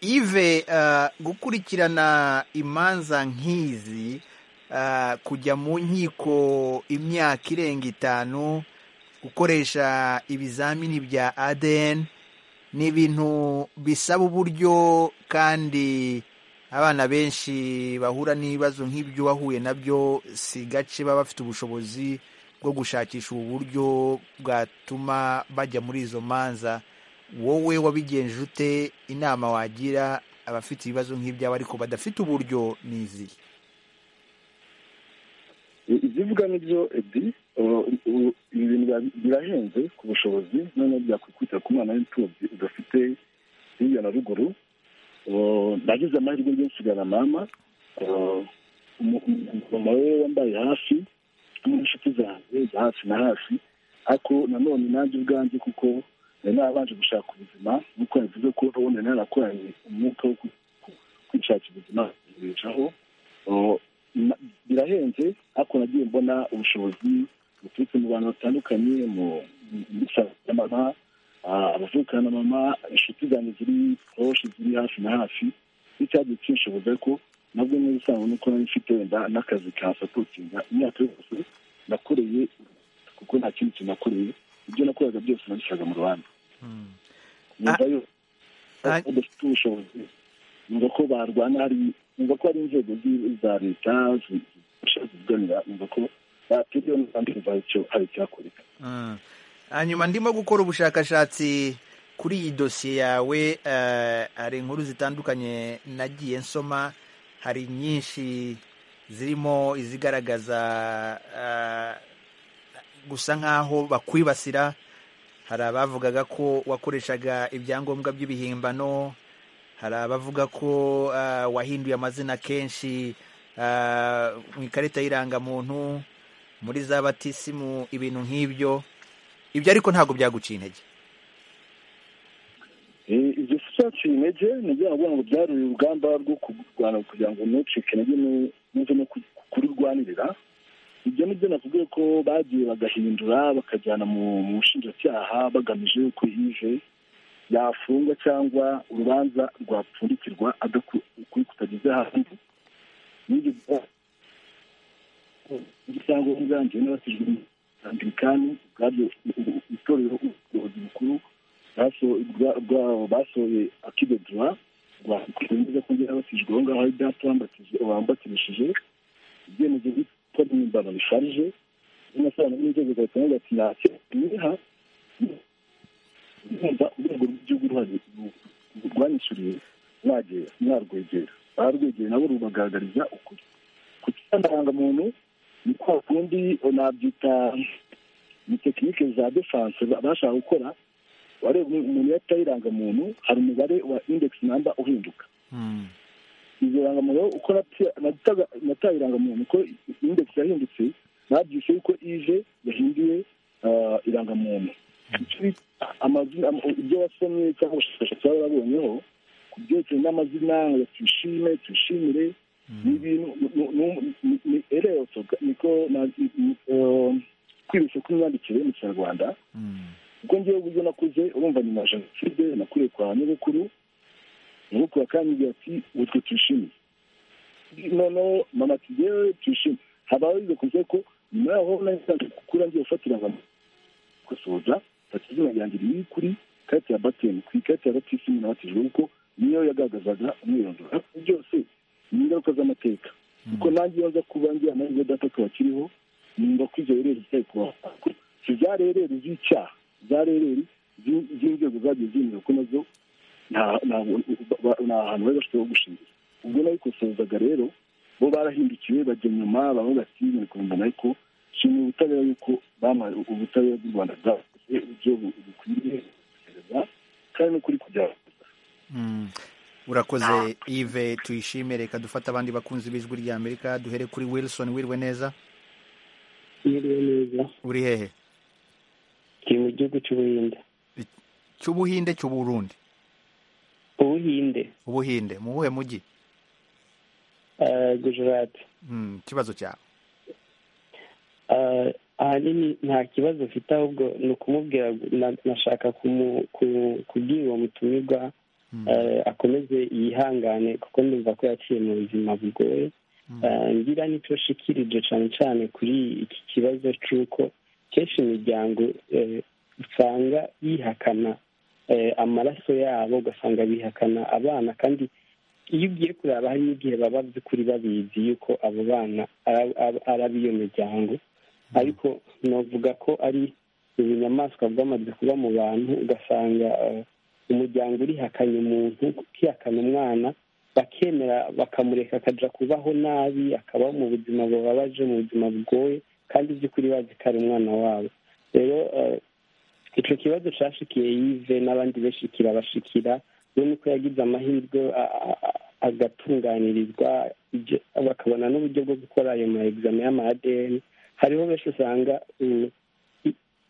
ive gukurikirana imanza nk'izi kujya mu nkiko imyaka irenga itanu gukoresha ibizamini bya ADN ni ibintu bisaba uburyo kandi abana benshi bahura n'ibibazo nk'ibyo wahuye nabyo si gace baba bafite ubushobozi bwo gushakisha ubu buryo bwatuma bajya muri izo manza wowe wabigenje ute inama wagira abafite ibibazo nk'ibyabo ariko badafite uburyo ni izihe ibyo uvuga ni byo edi ibi bintu birahenze ku bushobozi noneho byakwikubita ku mwana w'imfubyi udafite hirya na ruguru nagize amahirwe yo nsigara mama umumama we wambaye hafi n'inshuti zanjye za hafi na hafi ariko nanone nanjye ubwanjye kuko nari narabanje gushaka ubuzima nk'uko yavuze ko ubundi nari narakoranye umwuka wo kwishakira ubuzima bicaho birahenze ariko nagiye mbona ubushobozi buturutse mu bantu batandukanye mu ya mama abavukana na mama inshuti zanjye ziri koroshe ziri hafi na hafi n'icyagiye kinshoboza ko nabwo muri rusange nuko nari mfite wenda n'akazi kansapotinga imyaka yose nakoreye kuko nta kindi kintu nakoreye ibyo nakoraga byose nabishaka mu rwanda nyuma yuko udafite ubushobozi numva ko barwana hari numva ko hari inzego za leta ziganira numva ko batiriwe n'abandi numva hari icyakoreka hanyuma ndimo gukora ubushakashatsi kuri iyi dosiye yawe hari inkuru zitandukanye nagiye nsoma hari nyinshi zirimo izigaragaza gusa nk'aho bakwibasira hari abavugaga ko wakoreshaga ibyangombwa by'ibihimbano hari abavuga ko wahinduye amazina kenshi mu ikarita y'irangamuntu muri za batisimu ibintu nk'ibyo ibyo ariko ntabwo byaguciye intege ibyo si byaciye intege ni bya kugira ngo byarure urugamba rwo kurwana kugira ngo ntucike intege n'uze no kururwanirira ibyo ni byo nakubwiye ko bagiye bagahindura bakajyana mu bushinjacyaha bagamije yuko yive yafungwa cyangwa urubanza rwapfundikirwa ukuri kutageze hanze n'ibyo cyangwa ubwanjye n'abatijwe anglikani bwabyo itorero ubuyobozi bukuru basohoye akide duwa rwakwemeza ko ngera batijwe aho ngaho hari data wambatirishije ibyemezo byitwa n'impimbano bisharije n'amafaranga n'inzego za leta ati ntacyo niha urumva urwego rw'igihugu ruhari rwanyishyuriye mwagera mwarwegera barwegeye nabo rubagaragariza ukuri ku kirandangamuntu ni kwa kundi nabyita ni tekinike za defanse bashaka gukora wareba umuntu iyo atayirangamuntu hari umubare wa indegisi namba uhinduka izo rangamuntu uko natayirangamuntu uko indegisi yahindutse nabyise yuko ije yahinduye irangamuntu ibyo wasomye cyangwa ubushakashatsi baba barabonyeho ku byerekeye n'amazina ngo tuyishime tuyishimire ni ibintu ni ereyoso niko kwibeshya kw'imyandikire mu kinyarwanda ubwo ngewe uburyo nakuze urumva ni na jenoside nakuriye kwa nyogokuru nyogokuru akanyigira ati utwo tuyishimiye noneho mama ati ngewe tuyishime habaho izo kuze ko nyuma yaho nasanzwe gukura ngiye gufatira gusoza fata izina ryanjye riri kuri karita ya bateni ku ikarita ya batisimu nabatijwe kuko niyo yagaragazaga umwirondoro byose ni ingaruka z'amateka kuko nanjye iyo nza kuba ngira nanjye data akaba akiriho nimba ko izo rereri zitari kubaho si za rereri z'icyaha za rereri z'inzego zagiye zemera ko nazo nta hantu bari bafite ho gushingira ubwo nabikosozaga rero bo barahindukiwe bajya inyuma baravuga ati muri kubimbana ariko shimira ubutabera yuko bamuhaye ubutabera bw'u rwanda bwabo uburyo bukwiriye kandi n'ukuri kubyagura urakoze ive tuyishime reka dufate abandi bakunzi b'ijwi rya amerika duhere kuri wilson wirwe neza uri hehe ni mu gihugu cy'ubuhinde cy'ubuhinde cy'uburundi ubuhinde ubuhinde mu buhe mujyi gujurati ikibazo cyawe ahanini nta kibazo ufite ahubwo ni ukumubwira nashaka kubwira uwo mutumirwa akomeze yihangane kuko ndumva ko yaciye mu buzima bugoye ngira nicyo shikirije cyane cyane kuri iki kibazo cy'uko kenshi imiryango usanga yihakana amaraso yabo ugasanga bihakana abana kandi iyo ugiye kureba hari n'igihe baba by'ukuri babizi yuko abo bana ari ab'iyo miryango ariko navuga ko ari ibinyamaswa bw'amaze kuba mu bantu ugasanga umuryango urihakanye umuntu ukihakana umwana bakemera bakamureka akajya kubaho nabi akabaho mu buzima bubabaje mu buzima bugoye kandi by'ukuri bazi ko ari umwana wabo rero icyo kibazo cyashikiye yive n'abandi benshi kirabashikira urabona ko yagize amahirwe agatunganirizwa bakabona n'uburyo bwo gukora ayo ma egizame y'ama adn hariho benshi usanga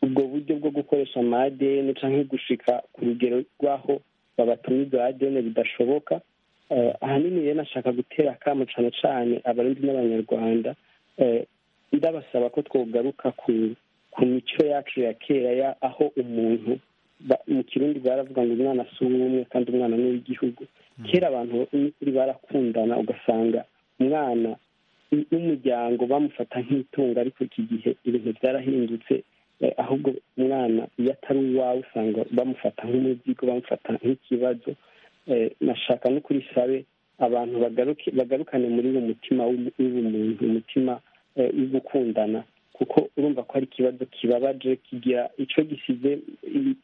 ubwo buryo bwo gukoresha ama adn cyangwa gushika ku rugero rw'aho babatumiza adn bidashoboka ahanini rero nashaka gutera akamu cyane cyane abarundi n'abanyarwanda ndabasaba ko twogaruka ku mico yacu ya kera ya aho umuntu mu kirundi baravuga ngo umwana si uw'umwe kandi umwana ni uw'igihugu kera abantu n'ukuri barakundana ugasanga umwana n'umuryango bamufata nk'itungo ariko iki gihe ibintu byarahindutse ahubwo umwana iyo atari uwawe usanga bamufata nk'umuzigo bamufata nk'ikibazo nashaka no kuri sabe abantu bagarukane muri uwo mutima w'ubumuntu umutima w'ugukundana kuko urumva ko ari ikibazo kibabaje kigira icyo gisize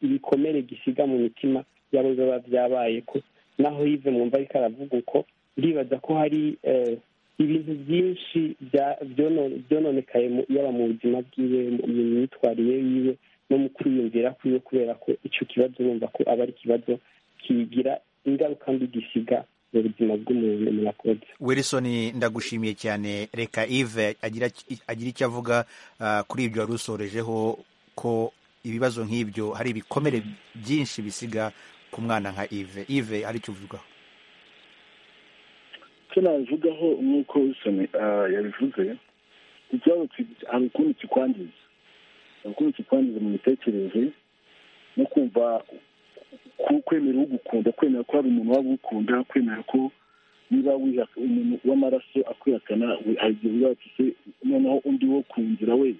ibikomere gisiga mu mitima yabo biba byabaye ko naho yive mwumva ariko aravuga uko ndibaza ko hari ibintu byinshi byononekaye yaba mu buzima bwiwe mu myitwarire yiwe no mu kwiyumvira kwiwe kubera ko icyo kibazo urumva ko aba ari ikibazo kigira ingaruka mbi gisiga mu buzima bw'umuntu murakoze wilson ndagushimiye cyane reka ive agira icyo avuga kuri ibyo wari usorejeho ko ibibazo nk'ibyo hari ibikomere byinshi bisiga ku mwana nka ive ive hari icyo uvugaho icyo nabivugaho nk'uko wilson yabivuze ikibazo hari ukuntu kikwangiza hari ukuntu kikwangiza mu mitekerereze no kumva kwemera ugukunda kwemera ko hari umuntu waba ugukunda kwemera ko niba umuntu w'amaraso akwihakana hari igihe uba se noneho undi wo ku nzira we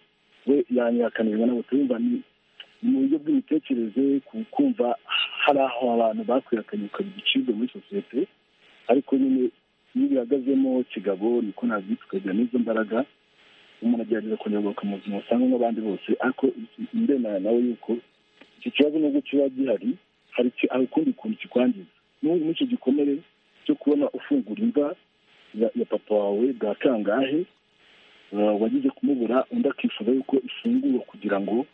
we yanyihakanirwa ntabwo turumva ni mu buryo bw'imitekerereze kumva hari aho abantu bakwihakanye ukaba igicibwa muri sosiyete ariko nyine iyo bihagazemo kigabo niko nabyita ukagira n'izo mbaraga umuntu agerageza kunyerwa mu buzima usanga nk'abandi bose ariko ndemera nawe yuko iki kibazo nubwo kiba gihari hari ukundi kuntu kikwangiza n'icyo gikomere cyo kubona ufungura imva ya papa wawe bwa kangahe wagize kumubura undi akifuza yuko ifungurwa kugira ngo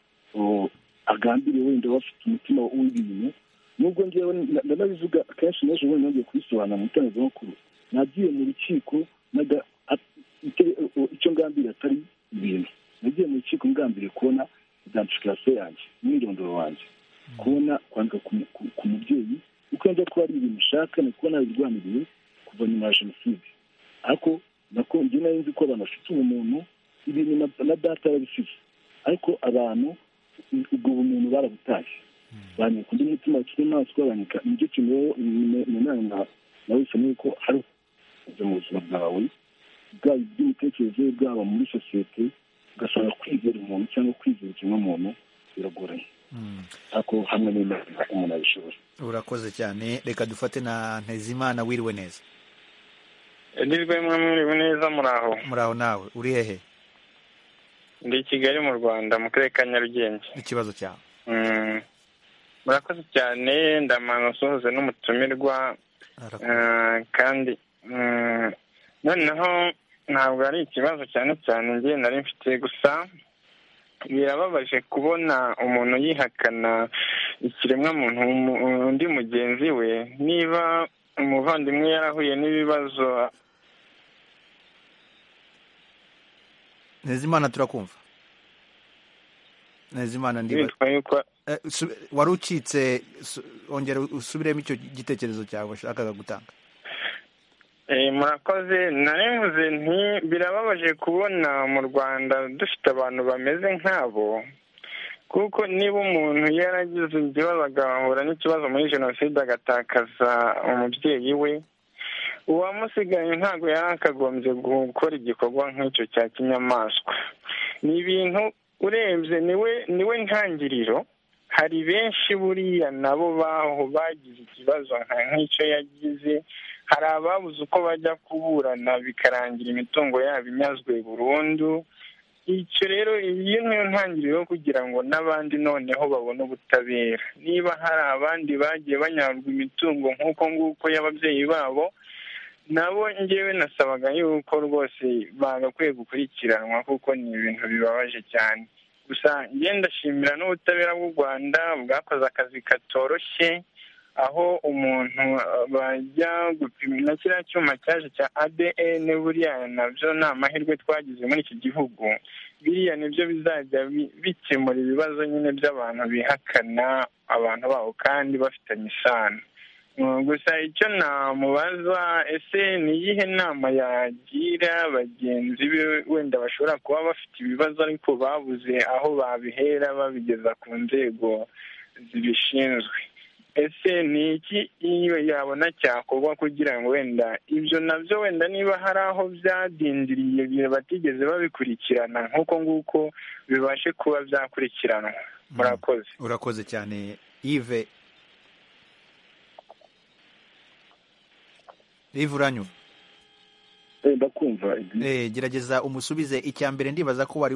agambire wenda bafite umutima w'ibintu nubwo ngewe ndanabivuga akenshi n'ejo bundi nongeye kubisobanura mu itangazamakuru nagiye mu rukiko icyo ngambiriye atari ibintu nagiye mu rukiko ngambiriye kubona identification yanjye umwirondoro wanjye kubona kwandika ku mubyeyi uko yajya kuba ari ibintu ushaka ni uko nabirwaniriye kuva nyuma ya jenoside ariko nako njye nari nzi ko abantu bafite ubumuntu ibintu na data yabisize ariko abantu ubwo bumuntu barabutaye banyika undi mutima w'inyamaswa banyika nicyo kintu rero ni inama nawe bisa n'uko hari mu buzima bwawe bwaba iby'imitekerereze bwaba muri sosiyete ugasanga kwizera umuntu cyangwa kwizera ikiremwamuntu biragoranye ako hamwe n'imana umuntu abishobora urakoze cyane reka dufate na ntezimana wiriwe neza agizwe mwiriwe neza muraho muraho nawe uri hehe ndi kigali mu rwanda mu karere ka nyarugenge ikibazo cyawe murakoze cyane ndamana usohoze n'umutumirwa kandi noneho ntabwo ari ikibazo cyane cyane ngiye nari mfite gusa birababaje kubona umuntu yihakana ikiremwamuntu undi mugenzi we niba umuvandimwe yarahuye n'ibibazo ntezimana turakumva ntezimana ndiba wari ucitse ongera usubiremo icyo gitekerezo cyawe washakaga gutanga murakoze narevuze nti birababaje kubona mu rwanda dufite abantu bameze nk'abo kuko niba umuntu yaragize ikibazo agahura n'ikibazo muri jenoside agatakaza umubyeyi we uwamusigaye ntabwo yari akagombye gukora igikorwa nk'icyo cya kinyamaswa ni ibintu urebye niwe niwe ntangiriro hari benshi buriya nabo baho bagize ikibazo nka nk'icyo yagize hari ababuze uko bajya kuburana bikarangira imitungo yabo inyazwe burundu icyo rero iyi niyo ntangiriro yo kugira ngo n'abandi noneho babone ubutabera niba hari abandi bagiye banyagwa imitungo nk'uko nguko y'ababyeyi babo nabo ngewe nasabaga yuko rwose bagakwiye gukurikiranwa kuko ni ibintu bibabaje cyane gusa ngenda ndashimira n'ubutabera bw'u rwanda bwakoze akazi katoroshye aho umuntu bajya gupima na kiriya cyuma cyaje cya adn buriya nabyo ni amahirwe twagize muri iki gihugu biriya nibyo bizajya bikemura ibibazo nyine by'abantu bihakana abantu babo kandi bafitanye isano gusa icyo namubaza ese ni iyihe nama yagira bagenzi be wenda bashobora kuba bafite ibibazo ariko babuze aho babihera babigeza ku nzego zibishinzwe ese ni iki iyo yabona cyakorwa kugira ngo wenda ibyo nabyo wenda niba hari aho byadindiriye batigeze babikurikirana nk'uko nguko bibashe kuba byakurikiranwa murakoze urakoze cyane ive ive uranyura ndakumva gerageza umusubize icya mbere ndibaza ko wari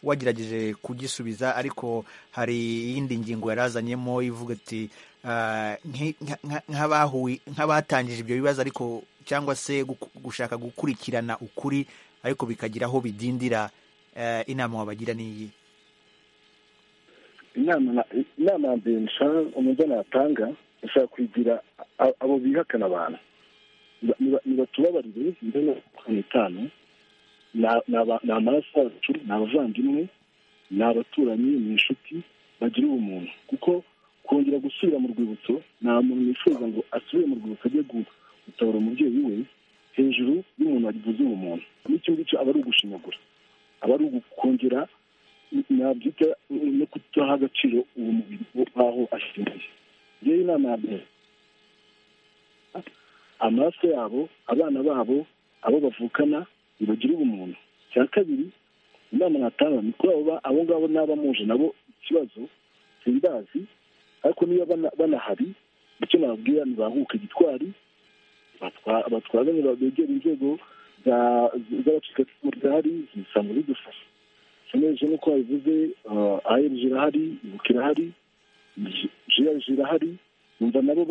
wagerageje kugisubiza ariko hari iyindi ngingo yarazanyemo ivuga ati nk'abatangije ibyo bibazo ariko cyangwa se gushaka gukurikirana ukuri ariko bikagira aho bidindira inama wabagira n'iyi inama mbere umuntu natanga ushobora kugira abo bihakana abantu ntibatubabarire mbere mirongo itanu ni amaraso yacu ni abavandimwe ni abaturanyi ni inshuti bagira ubumuntu kuko kongera gusubira mu rwibutso nta muntu wifuza ngo asubire mu rwibutso ajye gutabara umubyeyi we hejuru y'umuntu wagize ubumuntu n'icyo ngicyo aba ari ugushinyagura aba ari ugukongera nabyita no kutaha agaciro uwo mubiri w'aho ashingiye ngewe inama ya mbere amaraso yabo abana babo abo bavukana ntibagire ubumuntu icya kabiri inama natanga ni kuri abo ngabo n'abamuje nabo ikibazo simbazi ariko niba banahari icyo nababwira ntibahuke gitwari batwazanye begere inzego z'abacikacumu zihari zisanga zidufasha seneje nk'uko babivuze aherije irahari ibuka irahari jiraje irahari numva nabo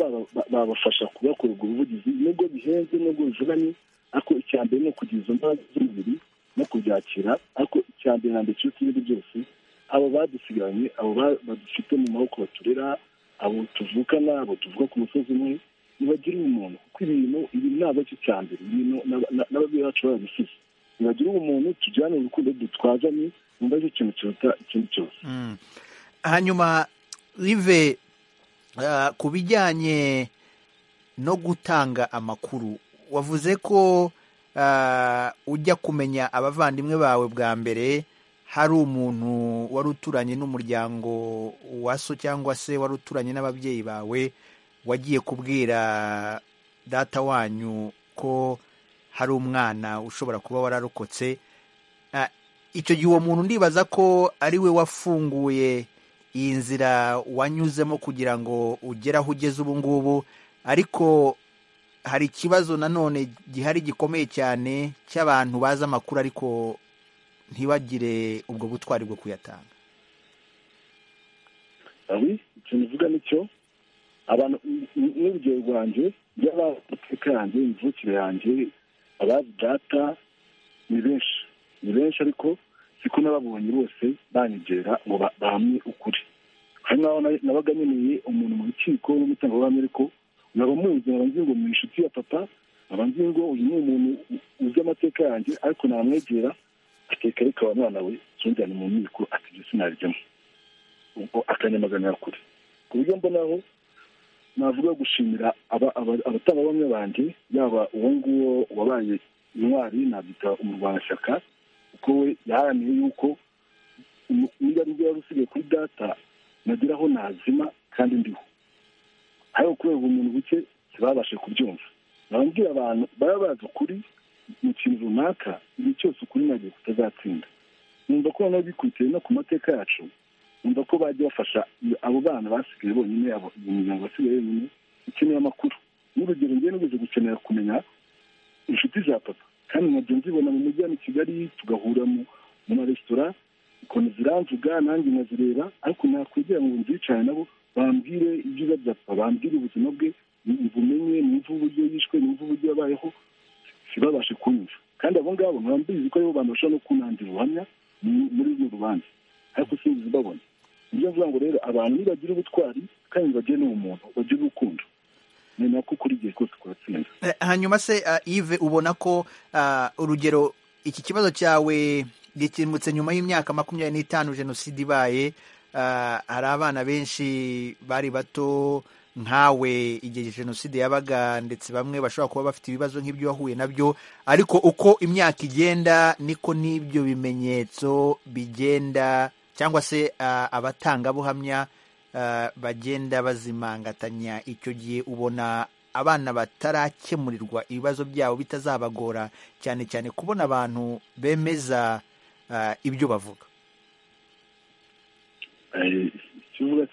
babafasha kubakora ubwo buvugizi nubwo bihenze nubwo bivunanye ariko icya mbere ni ukugira izo mbaraga z'umubiri no kubyakira ariko icya mbere na mbere kiruta ibindi byose abo badusigaranye abo badufite mu maboko baturera abo tuvukana abo tuvuka ku musozi umwe ntibagire ubumuntu kuko ibintu ibi ntabwo aricyo cya mbere ibintu n'ababyeyi bacu babisize ntibagire ubumuntu tujyane urukundo dutwazanye numva aricyo kintu kiruta ikindi cyose hanyuma rive ku bijyanye no gutanga amakuru wavuze ko ujya kumenya abavandimwe bawe bwa mbere hari umuntu wari uturanye n'umuryango wa so cyangwa se wari uturanye n'ababyeyi bawe wagiye kubwira data wanyu ko hari umwana ushobora kuba wararokotse icyo gihe uwo muntu ndibaza ko ari we wafunguye iyi nzira wanyuzemo kugira ngo ugere aho ugeze ubu ngubu ariko hari ikibazo nanone gihari gikomeye cyane cy'abantu bazi amakuru ariko ntibagire ubwo butwari bwo kuyatanga ikintu uvuga nicyo abantu n'urugero rwanjye by'abazi amateka yanjye imivukire yanjye abazi data ni benshi ni benshi ariko siko n'ababonye bose banyegera ngo bahamye ukuri hari n'aho nabaga nkeneye umuntu mu rukiko n'umutangabuhamya ariko nkaba muzi nkaba nzi ngo ni inshuti ya papa nkaba nzi ngo uyu ni umuntu uzi amateka yanjye ariko namwegera akeka reka wa mwana we tujyane mu nkiko atibyo sinarijyamo ubwo akanyamaganira kure ku buryo mbonaho navuga gushimira abatangabuhamya banjye yaba uwo nguwo wabaye intwari nabyita umurwanashyaka kuko we yaharaniye yuko niba ari yari usigaye kuri data nagira aho nazima kandi ndiho ariko kubera ubumuntu buke ntibabashe kubyumva barambwira abantu baba bazi ukuri mu kintu runaka igihe cyose ukuri nagiye kutazatsinda numva ko noneho bikurikiye no ku mateka yacu numva ko bajya bafasha abo bana basigaye bonyine abo imiryango basigaye yonyine ikeneye amakuru n'urugero njye nigeze gukenera kumenya inshuti za papa kandi nkajya nzibona mu mujyi wa kigali tugahura mu maresitora ukuntu ziramvuga nanjye nkazireba ariko nakwegera ngo nzicane nabo bambwire ibyiza bya papa bambwire ubuzima bwe numva umenye numva uburyo yishwe numva uburyo yabayeho ntibabashe kunyumva kandi abo ngabo ntibamubizi ko aribo bantu bashobora no kunangira ubuhamya muri urwo rubanza ariko sinzi babona ibyo mvuga ngo rero abantu nibagira ubutwari kandi bagire n'ubumuntu bagire urukundo nemera ko kuri igihe kose kuratsinda hanyuma se ive ubona ko urugero iki kibazo cyawe gikemutse nyuma y'imyaka makumyabiri n'itanu jenoside ibaye hari abana benshi bari bato nkawe igihe jenoside yabaga ndetse bamwe bashobora kuba bafite ibibazo nk'ibyo wahuye nabyo ariko uko imyaka igenda niko n'ibyo bimenyetso bigenda cyangwa se abatangabuhamya bagenda bazimangatanya icyo gihe ubona abana batarakemurirwa ibibazo byabo bitazabagora cyane cyane kubona abantu bemeza ibyo bavuga ikivuga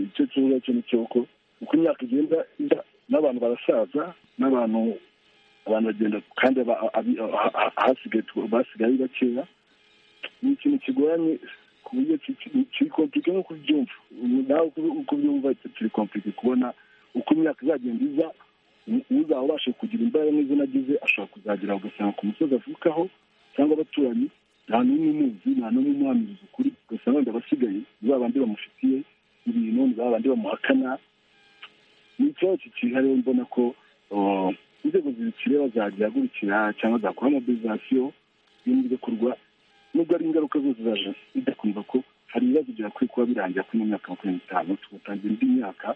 icyo kivuga cyo ni cyoko uko imyaka igenda n'abantu barasaza n'abantu abantu bagenda kandi basigaye bakeya ni ikintu kigoranye ku buryo kiri kompike no kubyumva nawe uko ubyumva kiri kompike kubona uko imyaka izagenda iza uzaba ubasha kugira imbaraga n'izo nagize ashobora kuzagira ugasanga ku musozi avukaho cyangwa abaturanyi nta n'umwe umuzi nta n'umwe umuhamiriza ukuri ugasanga wenda abasigaye ni ba bandi bamufitiye ibintu ni ba bandi bamuhakana ni ikibazo kihariye mbona ko inzego zibikireba zagihagurukira cyangwa zakora mobilizasiyo y'ibintu bigakorwa nubwo ari ingaruka zose za jenoside kumva ko hari ibibazo byakwiye kuba birangira kuri mu myaka makumyabiri n'itanu tugatangira indi myaka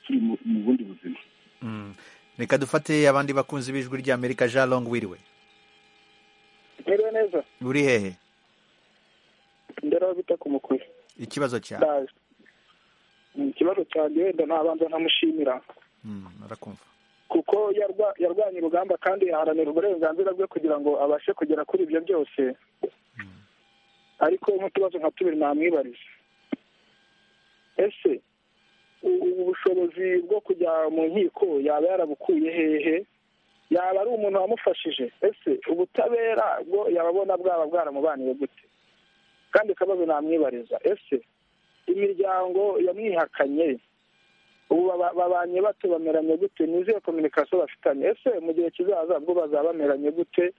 turi mu bundi buzima reka dufate abandi bakunzi b'ijwi ry'amerika jean long wiriwe mwiriwe neza uri hehe ndera aho bita ku mukwe ikibazo cyawe ikibazo cyanjye wenda nabanza nkamushimira arakumva kuko yarwanye urugamba kandi yaharanira uburenganzira bwe kugira ngo abashe kugera kuri ibyo byose ariko nk'utubazo nka tubiri namwibariza ese ubu bushobozi bwo kujya mu nkiko yaba yarabukuye hehe yaba ari umuntu wamufashije ese ubutabera bwo yababona bwaba bwaramubaniye gute kandi akabazo namwibariza ese imiryango yamwihakanye ubu babanye bato bameranye gute nizihe kominikasiyo bafitanye ese mu gihe kizaza bwo bazaba bameranye gute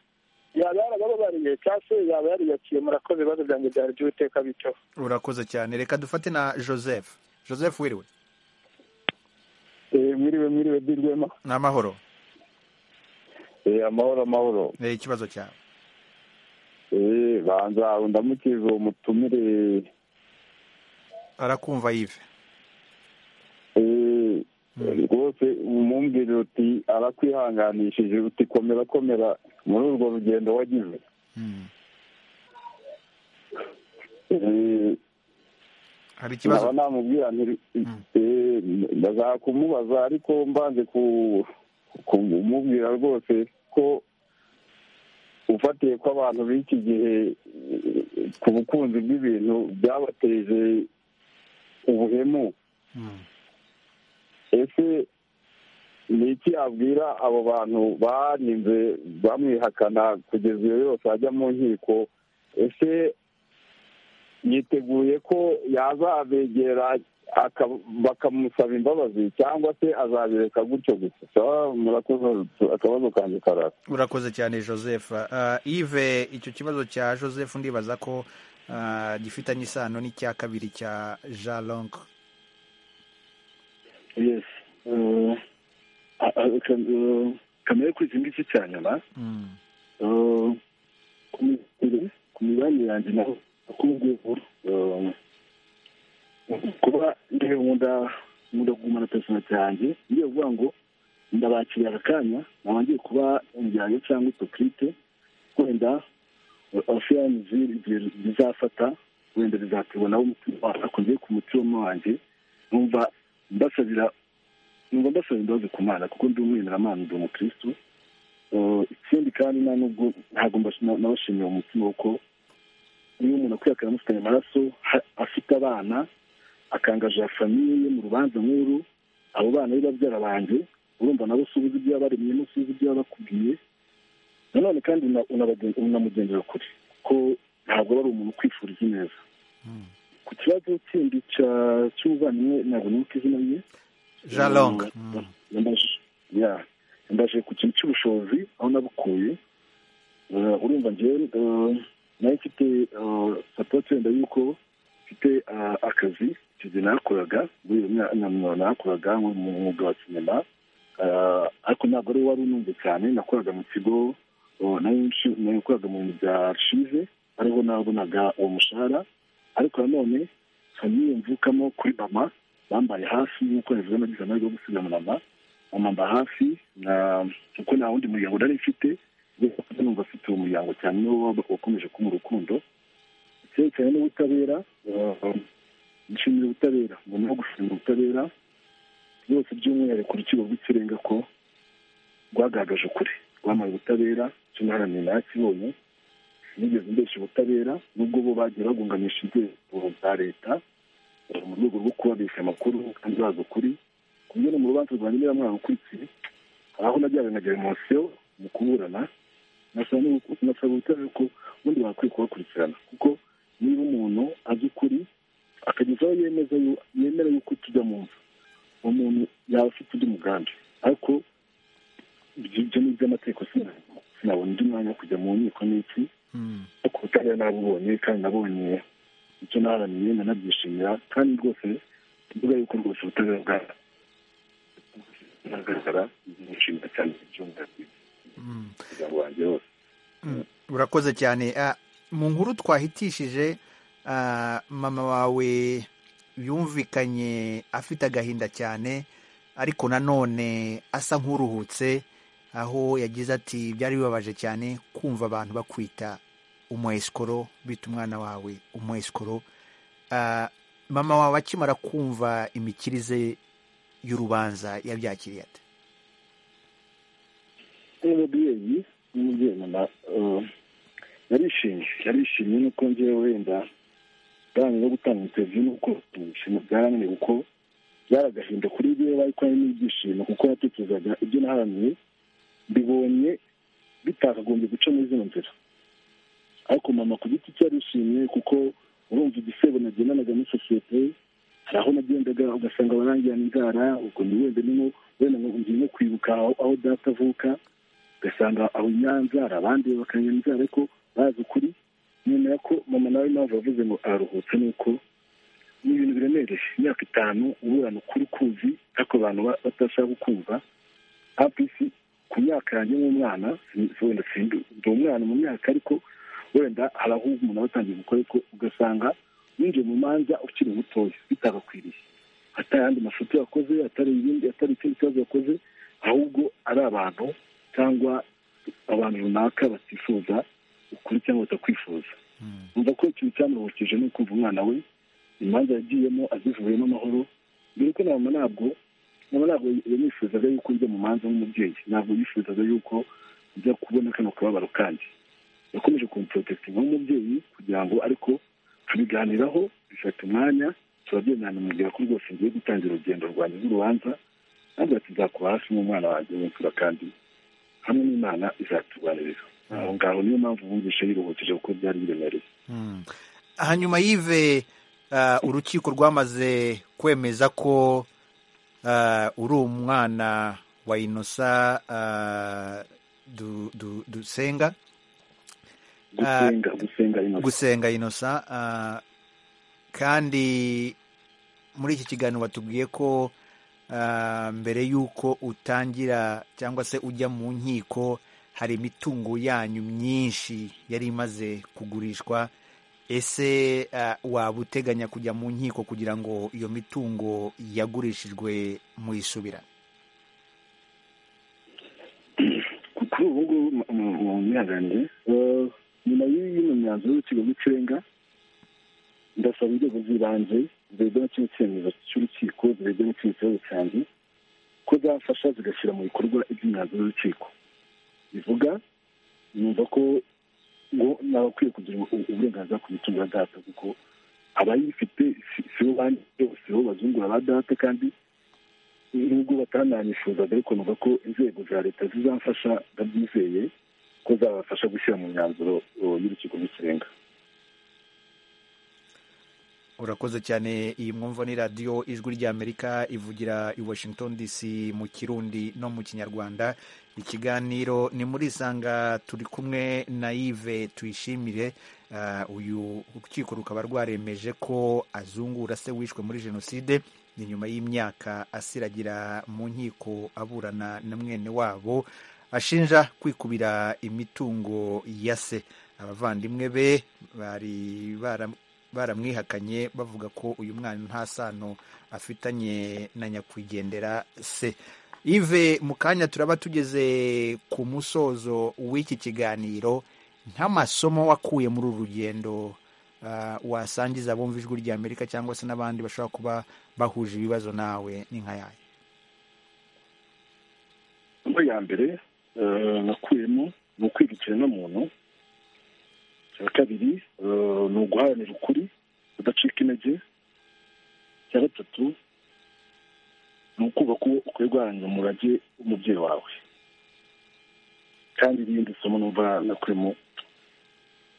yaba yarababariye cyangwa se yaba yariyakiriye murakoze ibibazo byanjye byari by'ubuteka bityo urakoze cyane reka dufate na joseph joseph wiriwe mwiriwe mwiriwe birwema ni amahoro amahoro amahoro ikibazo cyawe banza ndamukiza uwo mutumire arakumva yive rwose umumbwira uti arakwihanganishije uti komera komera muri urwo rugendo wagize hari ikibazo namubwira ndashaka kumubaza ariko mbanze kumubwira rwose ko ufatiye ko abantu b'iki gihe ku bukunzi bw'ibintu byabateje ubuhemu ese ni iki abwira abo bantu baninze bamwihakana kugeza iyo yose ajya mu nkiko ese yiteguye ko yazabegera bakamusaba imbabazi cyangwa se azabireka gutyo gusa murakoze akabazo kanjye karara urakoze cyane joseph ive icyo kibazo cya joseph ndibaza ko gifitanye isano n'icya kabiri cya jean long yesi kamere kuri iki ngiki cya nyuma ku mibanire yanjye naho kuba nkunda nkunda kugumana personalite yanjye ngiye kuvuga ngo ndabakiriye aka kanya ntabanje kuba umujyanye cyangwa utokrite wenda ofiyanizi bizafata wenda bizaterwa nawe umutima akunze ku mutima wanjye numva mbasabira nubwo mbasaba imbabazi ku mana kuko ndi umwemeramana ndi umukirisitu ikindi kandi nta nubwo ntabwo nabashimiye umutima kuko niba umuntu akwiye akayamusitanya amaraso afite abana akangajira famiye mu rubanza nk'uru abo bana b'ababyara banjye urumva nabo usubiza ibyo yabaremye n'usubiza ibyo yabakubwiye nanone kandi unamugendera kure ko ntabwo ari umuntu ukwifuriza neza ku kibazo kindi cy'ubuvandimwe ntabwo nibuka izina rye jalonga yambaje ku kintu cy'ubushobozi aho nabukuye urumva ngewe nayo mfite sapoti wenda yuko mfite akazi igihe nakoraga muri iyo myanya nakoraga mu mwuga wa sinema ariko ntabwo ari wari unumve cyane nakoraga mu kigo nakoraga mu bintu bya shize ariho nabonaga uwo mushahara ariko nanone famiye mvukamo kuri mama bambaye hafi nk'uko yavuze nagize amahirwe yo gusiga mama amamba hafi kuko nta wundi muryango nari mfite numva afite uwo muryango cyane niwo wakomeje kuba urukundo cyerekeranye n'ubutabera nshimira ubutabera ngomba no gushimira ubutabera byose by'umwihariko urukiko rw'ikirenga ko rwagaragaje ukuri rwambaye ubutabera cyo naharanira nakibonye nigeze mbesha ubutabera nubwo bo bagiye bagunganisha inzego za leta mu rwego rwo kubabesha amakuru kandi bazi ukuri ku no mu rubanza rwa nyiramwana ukurikiye aho najyaga na demonsiyo mu kuburana nasaba ubutabera ko ubundi bakwiye kubakurikirana kuko niba umuntu azi ukuri akagezaho yemeza yemera yuko tujya mu nzu uwo muntu yaba afite undi mugambi ariko ibyo ni iby'amategeko sinabona undi mwanya wo kujya mu nkiko n'iki ariko ubutabera nabubonye kandi nabonye icyo naharaniye nanabyishimira kandi rwose tuvuga yuko rwose ubutabera bwa nagaragara nishimira cyane ibyumviro umuryango wanjye wose urakoze cyane mu nkuru twahitishije mama wawe yumvikanye afite agahinda cyane ariko nanone asa nk'uruhutse aho yagize ati byari bibabaje cyane kumva abantu bakwita umuesikoro bita umwana wawe umuesikoro mama wawe akimara kumva imikirize y'urubanza yabyakiriye ati umubyeyi n'umubyeyi mama yarishimye yarishimye nuko ngewe wenda bwanyu no gutanga interview nuko ishimo byarananiye kuko byari agahinda kuri byo bari kwari n'ibyishimo kuko yatekerezaga ibyo naharaniye mbibonye bitakagombye guca muri zino nzira ariko mama ku giti cye yarishimye kuko urumva igisebo nagendanaga muri sosiyete hari aho nagendaga ugasanga barangirana inzara ubwo ni wenda nimo wenda ngo ngiye kwibuka aho data avuka ugasanga aho nyanzara abandi bakanywa inzara ariko bazi ukuri nyemera ko mama nawe mpamvu yavuze ngo araruhutse ni uko ni ibintu biremereye imyaka itanu uburana ukuri kuzi ariko abantu batashaka kumva apisi ku myaka yanjye nk'umwana wenda ndi umwana mu myaka ariko wenda hari aho umuntu aba atangiye gukora ariko ugasanga winjiye mu manza ukiri mutoya bitagakwiriye atari ayandi mafoto yakoze atari ibindi atari ikindi kibazo yakoze ahubwo ari abantu cyangwa abantu runaka batifuza ukuri cyangwa batakwifuza umva ko ikintu cyamuruhukije ni ukumva umwana we imanza yagiyemo azivuyemo amahoro mbere ko nama ntabwo nama ntabwo yanifuzaga yuko njya mu manza nk'umubyeyi ntabwo yifuzaga yuko njya kubona kano kababaro kanjye yakomeje kumporotekitinga nk'umubyeyi kugira ngo ariko tubiganiraho bifata umwanya turabyemera namubwira ko rwose ngiye gutangira urugendo rwanjye rw'urubanza ntabwo tuzakuba hafi nk'umwana wanjye w'imfura kandi hamwe n'imana izaturwaniriza aho ngaho niyo mpamvu bumvishe yiruhukije kuko byari biremereye hanyuma yive urukiko rwamaze kwemeza ko uri umwana wa inosa dusenga gusenga inosa kandi muri iki kiganiro batubwiye ko mbere y'uko utangira cyangwa se ujya mu nkiko hari imitungo yanyu myinshi yari imaze kugurishwa ese waba uteganya kujya mu nkiko kugira ngo iyo mitungo yagurishijwe muyisubira kuri ubu ngubu mwihanganiye nyuma y'ino myanzuro y'urukiko rw'ikirenga ndasaba inzego z'ibanze zirebye na kino cyemezo cy'urukiko zirebye na kino kibazo cyanjye ko zafasha zigashyira mu bikorwa iby'imyanzuro y'urukiko bivuga numva ko ngo nabakwiye kugira uburenganzira ku mitungo ya data kuko abayifite si bo bandi bose bo bazungura ba data kandi nubwo batananifuzaga ariko numva ko inzego za leta zizamfasha ndabyizeye ko zabafasha gushyira mu myanzuro y'urukiko rw'ikirenga urakoze cyane iyi mwumva ni radiyo ijwi ry'amerika ivugira i washington dc mu kirundi no mu kinyarwanda ikiganiro ni muri isanga turi kumwe na yves tuyishimire uyu rukiko rukaba rwaremeje ko azungura se wishwe muri jenoside ni nyuma y'imyaka asiragira mu nkiko aburana na mwene wabo ashinja kwikubira imitungo ya se abavandimwe be bari bara baramwihakanye bavuga ko uyu mwana nta sano afitanye na nyakwigendera se ive mu kanya turaba tugeze ku musozo w'iki kiganiro nk'amasomo wakuye muri uru rugendo wasangiza abumva ijwi rya amerika cyangwa se n'abandi bashobora kuba bahuje ibibazo nawe ni nka yayo muri ya mbere nakuyemo ni ukwiga ikiremwamuntu icya kabiri ni uguharanira ukuri udacika intege icya gatatu ni ukubaka uwo ukwiye guharanira umurage w'umubyeyi wawe kandi irindi somo numva nakuyemo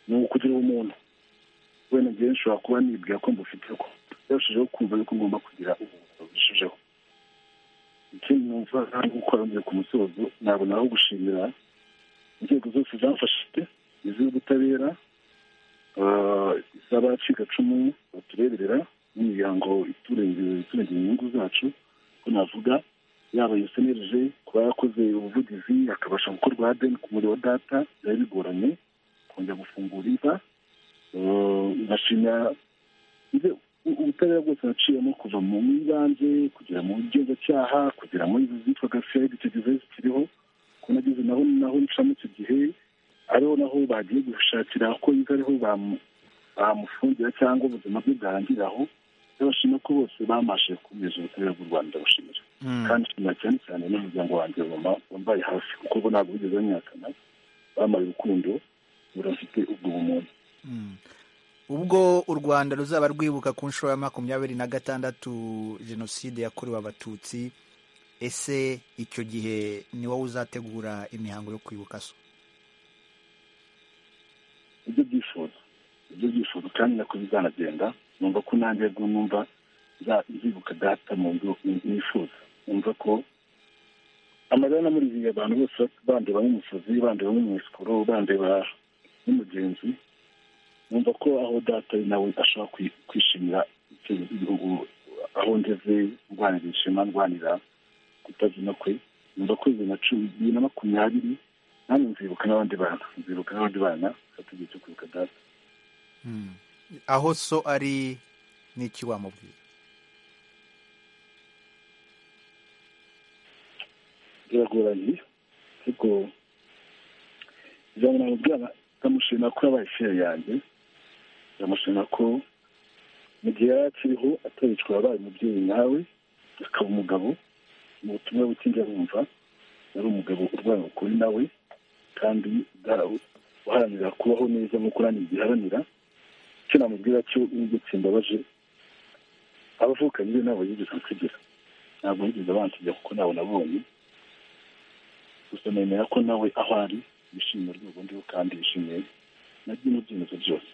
ni ukugira ubumuntu wenda njyewe nshobora kuba nibwira ko mbufite ko yarushijeho kumva yuko ngomba kugira ubuvuzi burushijeho ikindi numva kandi gukora mbere ku musozo nabona aho gushimira inzego zose zamfashije iz'ubutabera iz'abacikacumu batureberera n'imiryango iturengera inyungu zacu ko navuga yaba yusenereje kuba yarakoze ubuvugizi akabasha gukora urwadeni ku muriro wa data byari bigoranye kongera gufungura imva ndashimira ubutabera bwose naciyemo kuva mu ibanze kugera mu ngenzacyaha kugera muri izi zitwaga fed icyo gihe zikiriho ko nageze naho naho ncamo icyo gihe ariho naho bagiye gushakira ko yiga ariho bamufungira cyangwa ubuzima bwe bwarangiriraho ndabashima ko bose bamashe gukomeza ubutabera bw'u rwanda ndabashimira kandi nshimira cyane cyane n'umuryango wanjye wambaye hafi kuko bo ntabwo bigeze banyakana bambaye urukundo burafite ubwo bumuntu ubwo u rwanda ruzaba rwibuka ku nshuro ya makumyabiri na gatandatu jenoside yakorewe abatutsi ese icyo gihe ni wowe uzategura imihango yo kwibuka so ibyo byifuzo ibyo byifuzo kandi nako bizanagenda numva ko nanjye rwo numva nzibuka data mu byo nifuza numva ko amarira namuriziye abantu bose bandeba nk'umusazi bandeba nk'umusikoro bandeba nk'umugenzi numva ko aho data ari nawe ashobora kwishimira igihugu aho ngeze ndwanira ishema ndwanira kutazina kwe numva ko bibiri na cumi bibiri na makumyabiri nanjye nzibuka n'abandi bana nzibuka n'abandi bana igihe cyo kwibuka data aho so ari n'iki wamubwira biragoranye ariko ijambo namubwira ndamushima ko yabaye fere yanjye ndamushima ko mu gihe yari akiriho ataricwa yabaye umubyeyi nawe akaba umugabo mu butumwa butinjya bumva yari umugabo urwanya ukuri nawe kandi uharanira kubaho neza nk'uko nanjye igiharanira icyo namubwira cyo n'igitsi mbabaje abavukanye be ntabwo yigeze kugira ntabwo yigeze abansigira kuko ntabwo nabonye gusa nemera ko nawe aho ari yishimiye urwego ndiho kandi yishimiye na bino byemezo byose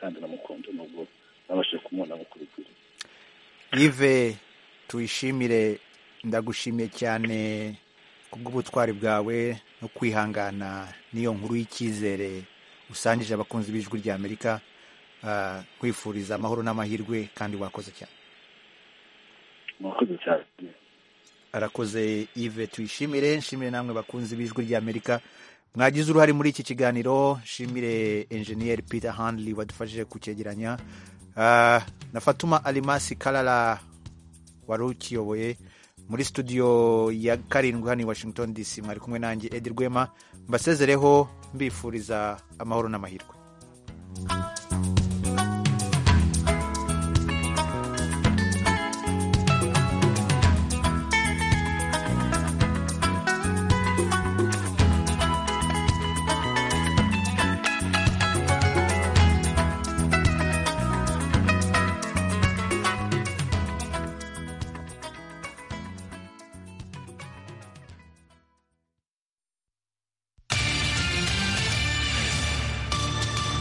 kandi namukunze nubwo nabashije kumubona nk'uko bikwiriye yive tuyishimire ndagushimiye cyane kubw'ubutwari bwawe no kwihangana n'iyo nkuru y'icyizere usangije abakunzi b'ijwi rya amerika kwifuriza amahoro n'amahirwe kandi wakoze cyane murakoze cyane arakoze ive tuyishimire nshimire namwe bakunzi b'ijwi rya amerika mwagize uruhare muri iki kiganiro nshimire enjeniyeri peter handley wadufashije kucyegeranya na fatuma alimasi karara wari ukiyoboye muri studio ya karindwi hano i washington dc mwari kumwe nanjye edi rwema mbasezereho mbifuriza amahoro n'amahirwe